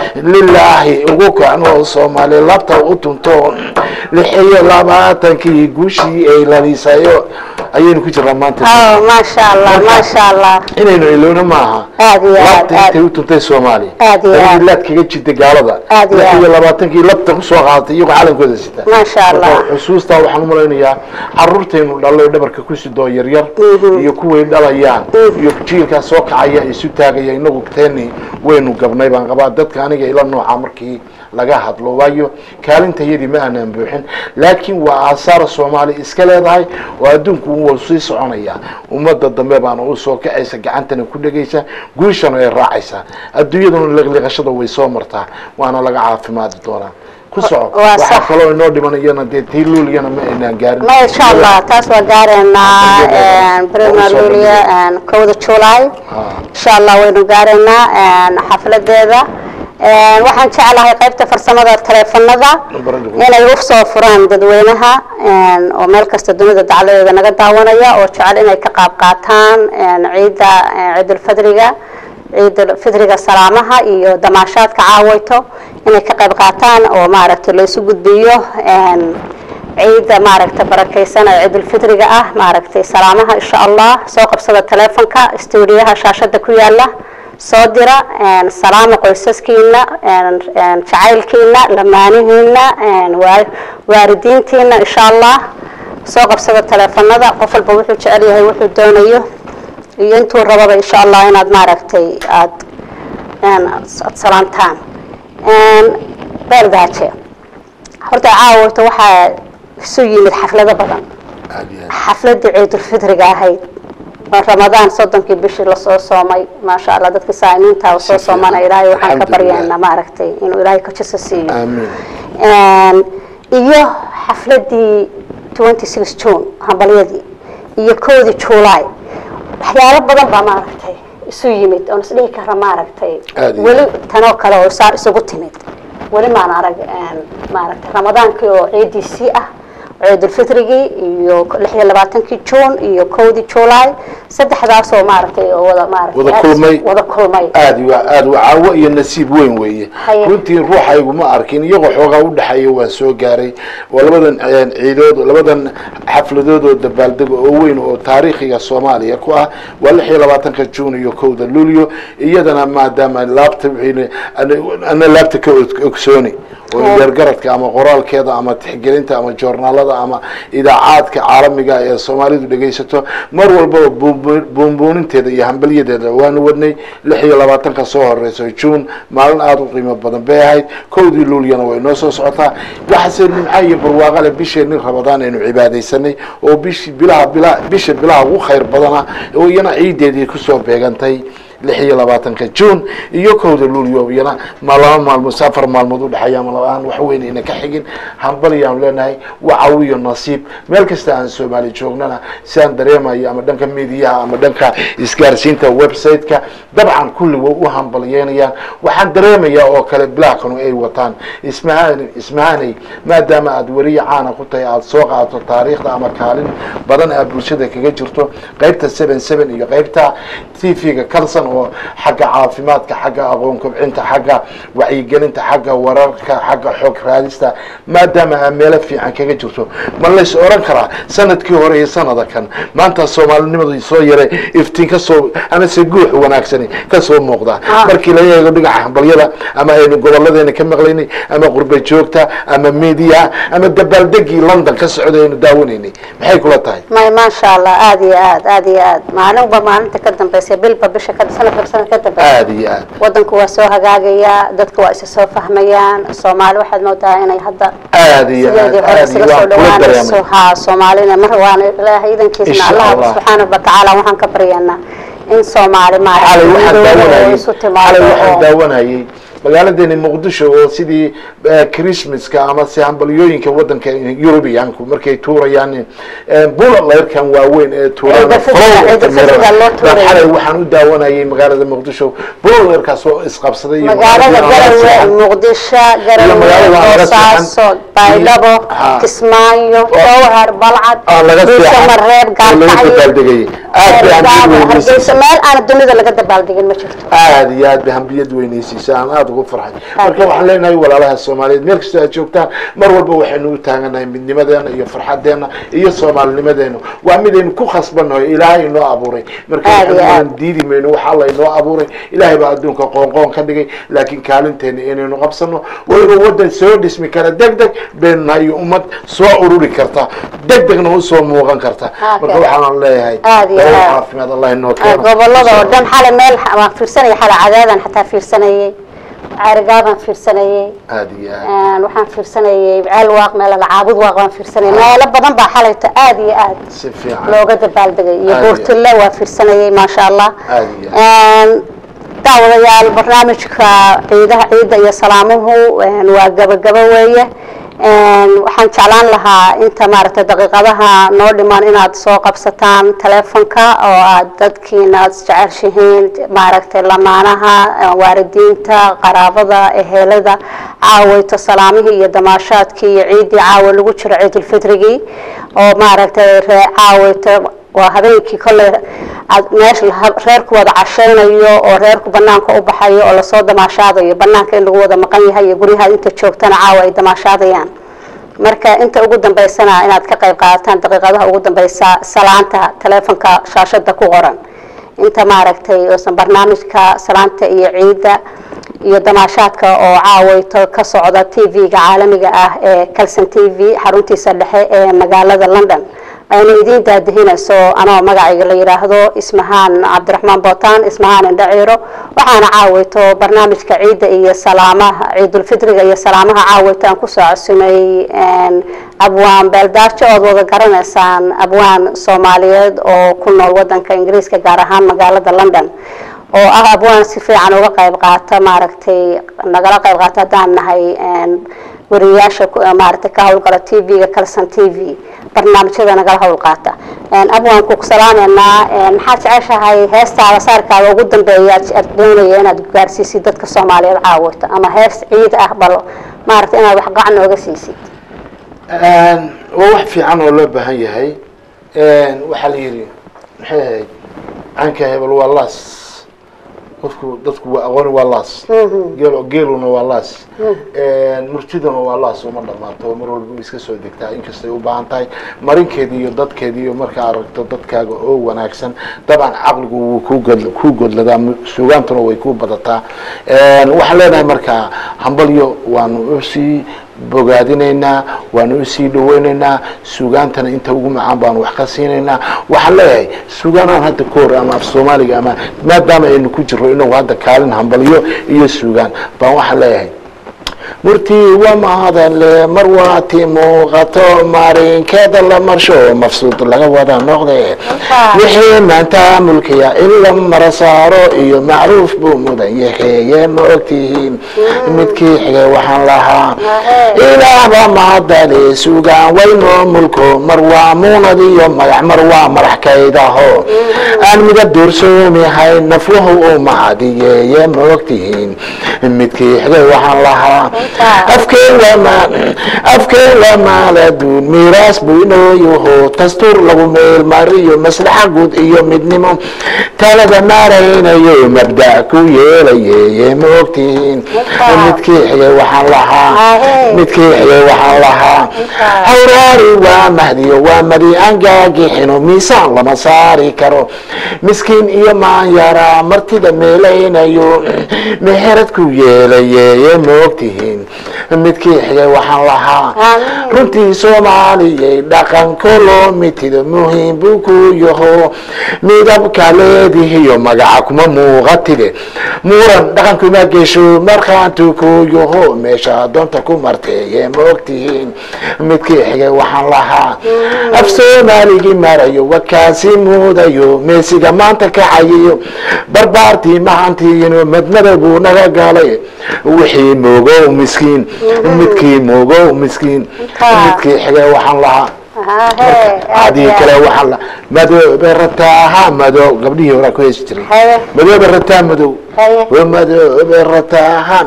lilaahi ugu kacno soomaali labta u tunto lix iyo labaatankii guushii ay lalisayo ayaynu ku jirnaa maanta oh maasha allah maasha allah inaynu ilowna maaha aad iyo aad labta aad intay u tuntay soomaaliya Aad iyo aad. laad kaga jirtay gaalada Aad iyo lix aad. iyo labaatankii labta kusoo qaadatay iyagoo calankooda sita maasha allah Marka xusuustaa waxaan u malaynayaa caruurtaynu dhalay dhabarka ku sidoo yaryar iyo kuway dhalayaan iyo jiilkaa soo kacaya isu taagaya inagu teeni waynu gabnay baan qabaa dadka aniga ila nooca markii laga hadlo waayo kaalinta yadii ma aanan buuxin laakiin waa aasaar soomaali iska leedahay oo adduunku wuu sii soconaya ummadda dambe baana u soo kacaysa gacantana ku dhegaysa guushana ay raacaysaa adduunyaduna liqliqashada way soo martaa waana laga caafimaadi doonaa ku soco Waa waxaa sax. kaloo inoo dhiman iyana dee tii luuligana ma aynaan gaarin ma insha allah taas waa gaareynaa brima lulia kowda july insha allah waynu gaareynaa xafladeeda waxaan jeclahay qaybta farsamada taleefanada inay u soo furaan dadweynaha oo meel kasta dunida dacladeeda naga daawanaya oo jecel inay ka qaab qaataan ciidda ciidulfadriga ciidulfidriga salaamaha iyo damaashaadka caawayto inay ka qayb qaataan oo maaragtay laysu gudbiyo ciidda maaragtay barakaysan ee ciidulfidriga ah maaragtay salaamaha insha allah soo qabsada taleefonka stuudiyaha shaashada ku yaala soo dira salaama qoysaskiina jacaylkiina lamaanihiina waa- waalidiintiina insha allah soo qabsada taleefanada qof walba wuxuu jecel yahay wuxuu doonayo iyo intuu rababa insha allah inaad maaragtay aad aad salaantaan beeldaaje horta caawata waxaa isu yimid xaflado badan aad iyo aad xafladii ciidulfidriga ahayd oo ramadaan soddonkii bishii lasoo soomay maasha allah dadkii saa'imiinta oo soo Si soomana fiican. ilaahay waxaan ka Alxamdulillah. baryaynaa maaragtay inuu ilaahay ka jisa siiyo aamiin iyo xafladii 26 june hambalyadii iyo koodii july waxyaalo badan baa maaragtay isu yimid oon isdhihi kara maaragtay Aad iyo weli aad. tanoo kale oo saa isugu timid weli maan arag een, maaragtay ramadaankii oo ciidiisii ah ciidulfitrigii iyo lix iyo labaatankii june iyo kowdii july saddexdaasoo maaragtay oo wada maaragtay Wada aad- kulmay. wada kulmay aad iyo aad waa caawo iyo nasiib weyn weeye Haye. runtii ruuxaygu ma arkin iyagoo xoogaa u dhexeeya waan soo gaaray oo labadan een, ciidood labadan xafladood oo dabaaldego oo weyn oo taariikhiga soomaaliya ku ah waa lix iyo labaatanka june iyo kowda luulyo iyadana maadaama laabta wixiina ana- ana laabta ka og- ogsooni oo indheergaradka ama qoraalkeeda ama tixgelinta ama joornaalada ama idaacaadka caalamiga ee soomaalidu dhegaysato mar walbaba buunbu- buunbuuninteeda iyo hambalyadeeda waanu wadnay lix iyo labaatanka soo horeyso juun maalin aada u qiimo badan bay ahayd kowdii luulyana way noo soo socotaa waxaase nimca iyo barwaaqa leh bisheenii rabadaan aynu cibaadaysanay oo bishi bilaha bila bisha bilaha ugu khayr badana oo iyana ciideedii kusoo beegantay lix iyo labaatanka juun iyo kowda luulyo iyana ma laba maalmood si afar maalmood udhexeeya ama laba aan wax weyn ayna ka xigin hambalyaanu leenahay wacawiyo nasiib meel kasta aan soomaali joognana si aan dareemayo ama dhanka mediyaha ama dhanka isgaarsiinta website-ka dabcan kulli way u hambalyeynayaan waxaan dareemayaa oo kale bilahkanu ay wataan ismahaan ismahanay maadaama aad weriya caana ku tahay aada soo qaadato taariikhda ama kaalin badan aad bulshada kaga jirto qaybta seven seven iyo qaybta t v-ga kalson oo xagga caafimaadka xagga aqoon kobcinta xagga wacyigelinta xagga wararka xagga xog raadista maadaama aa meelo fiican kaga jirto ma lays oran karaa sanadkii hore iyo sanada kan maanta soomaalinimadu soo yaray iftiin kasoo amase guux wanaagsani kasoo muuqda markii laga eego dhinaca hambalyada ama aynu goboladeena ka maqlaynay ama qurba joogta ama media ama dabaaldegii london ka socday aynu daawanaynay maxay kula tahay may maasha allah aada iyo aad aada iyo aad maalinba maalinta ka dambaysa bilba bisha ka sanadka sanad ka dambaysa aada iyo aad wadanku waa soo hagaagayaa dadku waa isa soo fahmayaan soomaali waxaad moodaa inay hadda aada iyo aad sideedii hore aada iyo isaga soo waan kula dhawaanayso dareemay haa soomaalina mar waana ilaahay idankiisna Insha allah Allah. subxaanahu watacaala waxaan ka baryaynaa in soomaali xalay waxaan maaragtay oo daawanayay isu xalay timaado waxaan oo daawanayay magaaladeeni muqdisho oo sidii eh, christmaska ama se hambalyooyinka wadanka eurubiyanku markay tuurayaan bullet leyrkan waaweyn ee tuuraan Ciida fidda- ciida fidda loo tuurayo. xalay waxaan u daawanayay magaalada muqdisho bullet leyrkaas oo isqabsaday iyo magaalada magaalada garawe Seexan. muqdisho magaalada garawe laga boosaaso seexan. baydhabo Ha. kismaayo jowhar balcad Ah, laga dhuuso seexan. mareeb oo laga gaarkacyo dabaaldegayay aad bay hambaliyad hargeysa weynaysiisay meel aan dunida laga dabaaldegin ma jirto aada iyo aad bay hambiyad weynaysiisay aan aada ugu farxay marka waxaan leenahay walaalaha soomaaliyeed meel kastoo aad joogtaan mar walba waxaynu u taaganahay midnimadeena iyo farxadeena iyo soomaalinimadeena waa midaynu ku khasbannahay ilaahay inoo abuuray marka Aad iyo waxaan aad. diidi mayno waxa alla inoo abuuray ilaahay baa adduunka qoonqoon ka dhigay laakiin kaalinteena inaynu qabsano waynu wadan soo dhismi kara deg deg baynu nahay ummad soo ururi karta deg degna usoo muuqan karta Ah, marka kale. waxaan leeyahay Aad iyo nolol aad. caafimaad allah inoo Ah, keeno gobolada oo dhan xalay meel waan fiirsanayay xalay cadaadan xataa fiirsanayay caarigaabaan fiirsanayay aada iyo aad Een, waxaan fiirsanayay ceel waaq meel lacaabud waaq waan fiirsanayay meelo badan baa xalayta aada iyo aad si fiican looga dabaaldegay iyo Aad iyo buurtille waa fiirsanayay maasha allah aada iyo aad Een, daawadayaal barnaamijka ciidaha ciidda iyo salaamuhu een, waa gabagabo weeye Een, waxaan jeclaan lahaa inta maaragtay daqiiqadaha noo dhiman inaad soo qabsataan telefonka oo aad dadkiina aad isjeceshihiin maaragtay lamaanaha eh, waalidiinta qaraabada ehelada caawayto salaamihii iyo damaashaadkii iyo ciiddii caawa lagu jiro ciidulfitrigii oo maaragtay ree caawayto waa habeenkii kolley aad meesha la- reerku wada cashaynayo oo reerku banaanka u baxayo oo lasoo damaashaadayo banaanka in lagu wada maqan yahay iyo guryaha inta joogtana caawa ay damaashaadayaan marka inta ugu dambaysana inaad ka qayb qaadataan daqiiqadaha ugu dambeysa salaanta telefonka shaashada ku qoran inta maaragtay oosan barnaamijka salaanta iyo ciidda iyo damaashaadka oo caawayto ka socda t v-ga caalamiga ah ee calson t v xaruntiisa dhexe ee magaalada london ayna idiin daadihinayso anoo magacayga la yidhaahdo ismahaan cabdiraxmaan bootaan ismahaan indhaciiro waxaana caawayto barnaamijka ciidda iyo salaamaha ciidulfitriga iyo salaamaha caawayto aan kusoo casumeeyey een, abwaan beeldaajo ood wada garanaysaan abwaan soomaaliyeed oo ku nool wadanka ingiriiska gaar ahaan magaalada london oo ah abwaan si fiican uga qayb qaata maaragtay nagala qayb qaata haddaan nahay een, wariyayaasha ku- maaragtay ka howlgala t v-ga calson t v barnaamijyada nagala howl qaata Een, abwaan ku salaameynaa een, maxaad jeceshahay heestaada saarkaada ugu dambeeya aad aad doonaya inaad gaarsiisid dadka soomaaliyeed caawata ama hees ciid ah bal maaragtay inaad wax gacan nooga siisid waa wax fiican oo loo baahan yahay waxaa la yidhi maxay ahayd canka hebel waa las qofku dadku waa aqooni waa laas geelo geeluna waa laas murtiduna waa laas uma dhamaato mar walba way iska soo degtaa inkastay u baahan tahay marinkeeda iyo dadkeeda iyo markaa aragto dadkaaga oo wanaagsan dabcan caqligu wuu ku god ku godladaa suugaantuna way ku badataa waxaan leenahay markaa hambalyo waanu usii bogaadinaynaa waanu usii dhaweynaynaa suugaantana inta ugu macaan baanu wax ka siinaynaa waxaan leeyahay suugaanaan hadda ka hor ama af soomaaliga ama maadaama aynu ku jiro inagu hadda kaalin hambalyo iyo suugaan baan waxaan leeyahay murtii waa mahadale mar waati muuqato marinkeeda la marsho mafsuud laga wada noqde wixii maanta mulkiya in la mara saaro iyo macruuf buu mudan yaheeye ma ogtihiin midkii xigay waxaan lahaa ilaahba mahadale sugaan waynoo mulko mar waa muunad iyo magac mar waa madaxkaydaho aan midab doorsoomihay nafluhu u mahadiyeeye ma ogtihiin midkii xigay waxaan lahaa afkeen waa maaladuun miiraas buu inoo yaho dastuur lagu meel mariyo maslaxa guud iyo midnimo talada maaraynayo mabda ku yeelaye ma ogtihiin midkii xigay waxaan lahaa midkii xigay waxaan lahaa hawraari waa mahdiyo waa madi aan gaagixino miisaan lama saari karo miskiin iyo maanyara martida meelaynayo meherad ku yeelaye ma ogtihiin midkii xigay waxaan lahaa runtii soomaaliyay dhaqanko loo mitido muhiim buu ku yaho midabka leedihiyo magaca kuma muuqatide muran dhaqankuma gesho markhaantu ku yaho meesha doonta ku marteeye ma ogtihiin midkii xigay waxaan lahaa af soomaaligii marayo wakaasi muudayo meesiga maanta kacayiyo barbaartii mahantiino madmada buu naga galay wixii moogow miskiin midkii moogow miskiin midkii xigay waxaan lahaa adii kale waxaan la madoobe rataaha madow gabdhihii horaa ku heesi jiray madoobe rataa madow madoobe rataaha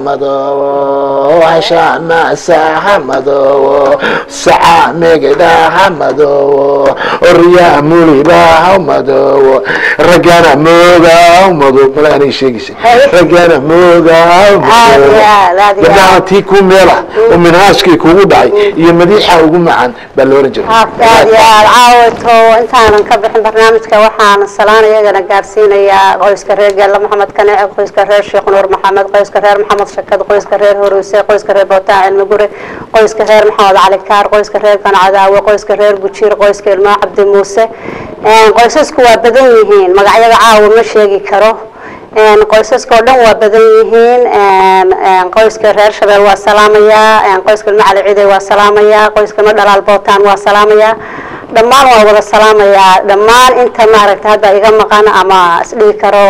madow hashaamasaha madow saca megedhaha madow oryaa mulibaha madow ragana moogaw madow mala anay sheegaysa ragana moogaw madow gabdhaha tii ku meela oo minhaajkii kugu dhacay iyo madiixa ugu macaan baa la oran jiray aad iyo aad caawito intaanan ka bixin barnaamijka waxaan salaan iyagana gaarsiinayaa qoyska reer geella maxamed kaneece qoyska reer sheekh nuur maxamed qoyska reer maxamed shakad qoyska reer horuuse qoyska reer bootaan cilmi gure qoyska reer maxamed cali kaar qoyska reer gancadaawe qoyska reer gujiir qoyska ilmaa cabdi muuse qoysasku waa badan yihiin magacyada caawa ma sheegi karo qoysaska oo dhan waa badan yihiin qoyska reer shabeel waa salaamayaa qoyska ilma cali ciiday waa salaamayaa qoyska ilma dhalaal bootaan waa salaamayaa dhammaan waa wada salaamayaa dhammaan inta maaragtay hadda iga maqan ama isdhihi karo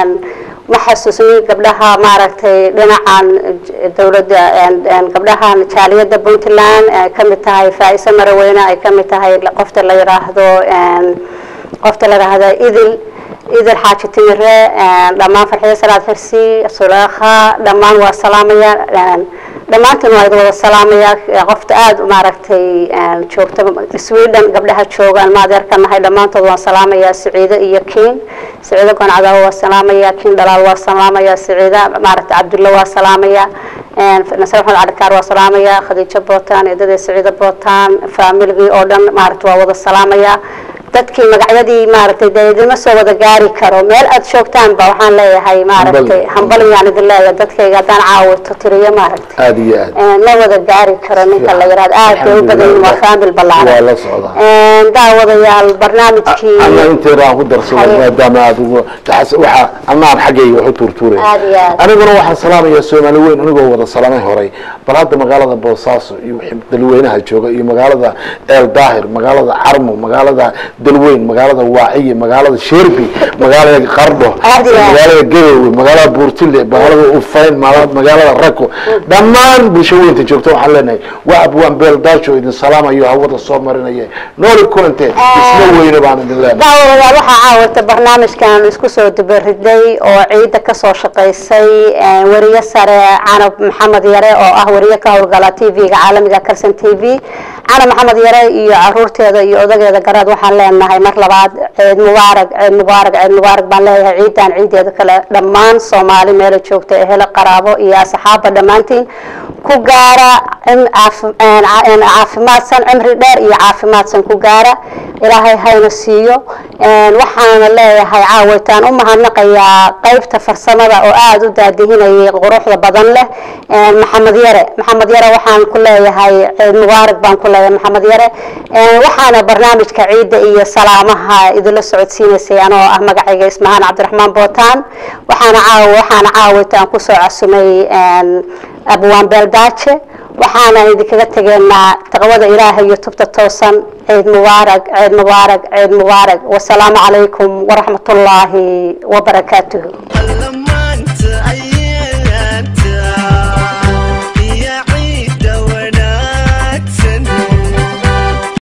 ma xasuusni gabdhaha maaragtay dhinacan dawladda gabdhahan jaaliyadda puntland ay kamid tahay faa-ise maraweyne ay kamid tahay qofta la yiraahdo qofta la yiraahdo idil idil xaaji timire dhammaan farxiyo salaad xirsi suleekha dhammaan waa salaamaya dhammaantiin waa wada salaamaya qofta aada maaragtay joogta sweden gabdhaha joogaan ma adeerka nahay dhammaantood waan salaamaya siciide iyo kiin siciide goncadaabo waa salaamaya kiin dhalaal waa salaamaya siciide maaragtay cabdulla waa salaamaya nasir maxamed calikaar waa salaamaya khadiijo bootaan eedadee siciide bootaan faamiligii oo dhan maaragta waa wada salaamaya dadkii magacyadii maaragtay dee idinma soo wada gaari karo meel aad joogtaanba waxaan leeyahay maaragtay hambalyaan idin leeyahay dadkayga haddaan caawito tiriyo maaragtay aada iyo aad ma wada gaari karo ninka la yihahdo aad bay u badan yihin waa faamil waa ballaaran la socdaa daawadayaal barnaamijkii ana inteeda aan ku darsado Haye. maadaama aad ugu taxas- waxa anaan xaggayga wax u tuurtuuray aad iyo aad aniguna waxaan salaamayaa soomaali weyn anigoo wada salaamay horay bal hadda magaalada boosaaso iyo wixii dalweynaha jooga iyo magaalada eel daahir magaalada carmo magaalada dalweyn magaalada waaciye magaalada sherbi magaalada qardho Aad iyo aad. magaalada gadowe magaalada buurtile magaalada ufayn maala- magaalada rako dhammaan bulsho weynta joogta waxaan leenahay waa abwaan beel daajo idin salaamayo hawada soo marinaya nooli kulante isla weyne baan idin leenahay daawadayaal waxaa caawata barnaamijkan isku soo dubariday oo ciidda kasoo shaqaysay weriye sare canab maxamed yare oo ah weriye ka howlgala t v-ga caalamiga kalson t v cali maxamed yare iyo caruurteeda iyo odageeda garaad waxaan leenahay mar labaad ciid mubaarag ciid mubaarag ciid mubaarag baan leeyahay ciidan ciideeda kale dhammaan soomaali meela joogta ehelo qaraabo iyo asxaabba dhammaantiin ku gaara cim- caaf- een, ca- een, caafimaadsan cimri dheer iyo caafimaadsan ku gaara ilaahay hayna siiyo een, waxaana leeyahay caawaytaan u mahadnaqayaa qaybta farsamada oo aada u daadihinayay quruxda badan leh een, maxamed yare maxamed yare waxaan ku leeyahay ciid mubaarak baan ku leeyahay maxamed yare een, waxaana barnaamijka ciidda iyo salaamaha idinla socodsiinaysay anoo ah magacayga ismahaan cabdiraxmaan bootaan waxaana caawa waxaana caawaytaan kusoo casumay een, abwaan beeldaaje waxaana idinkaga tegeynaa taqwada ilaahay iyo tubta toosan ciid mubaarak ciid mubaarak ciid mubaarak wasalaamu calaykum waraxmat ullaahi wabarakaatuhu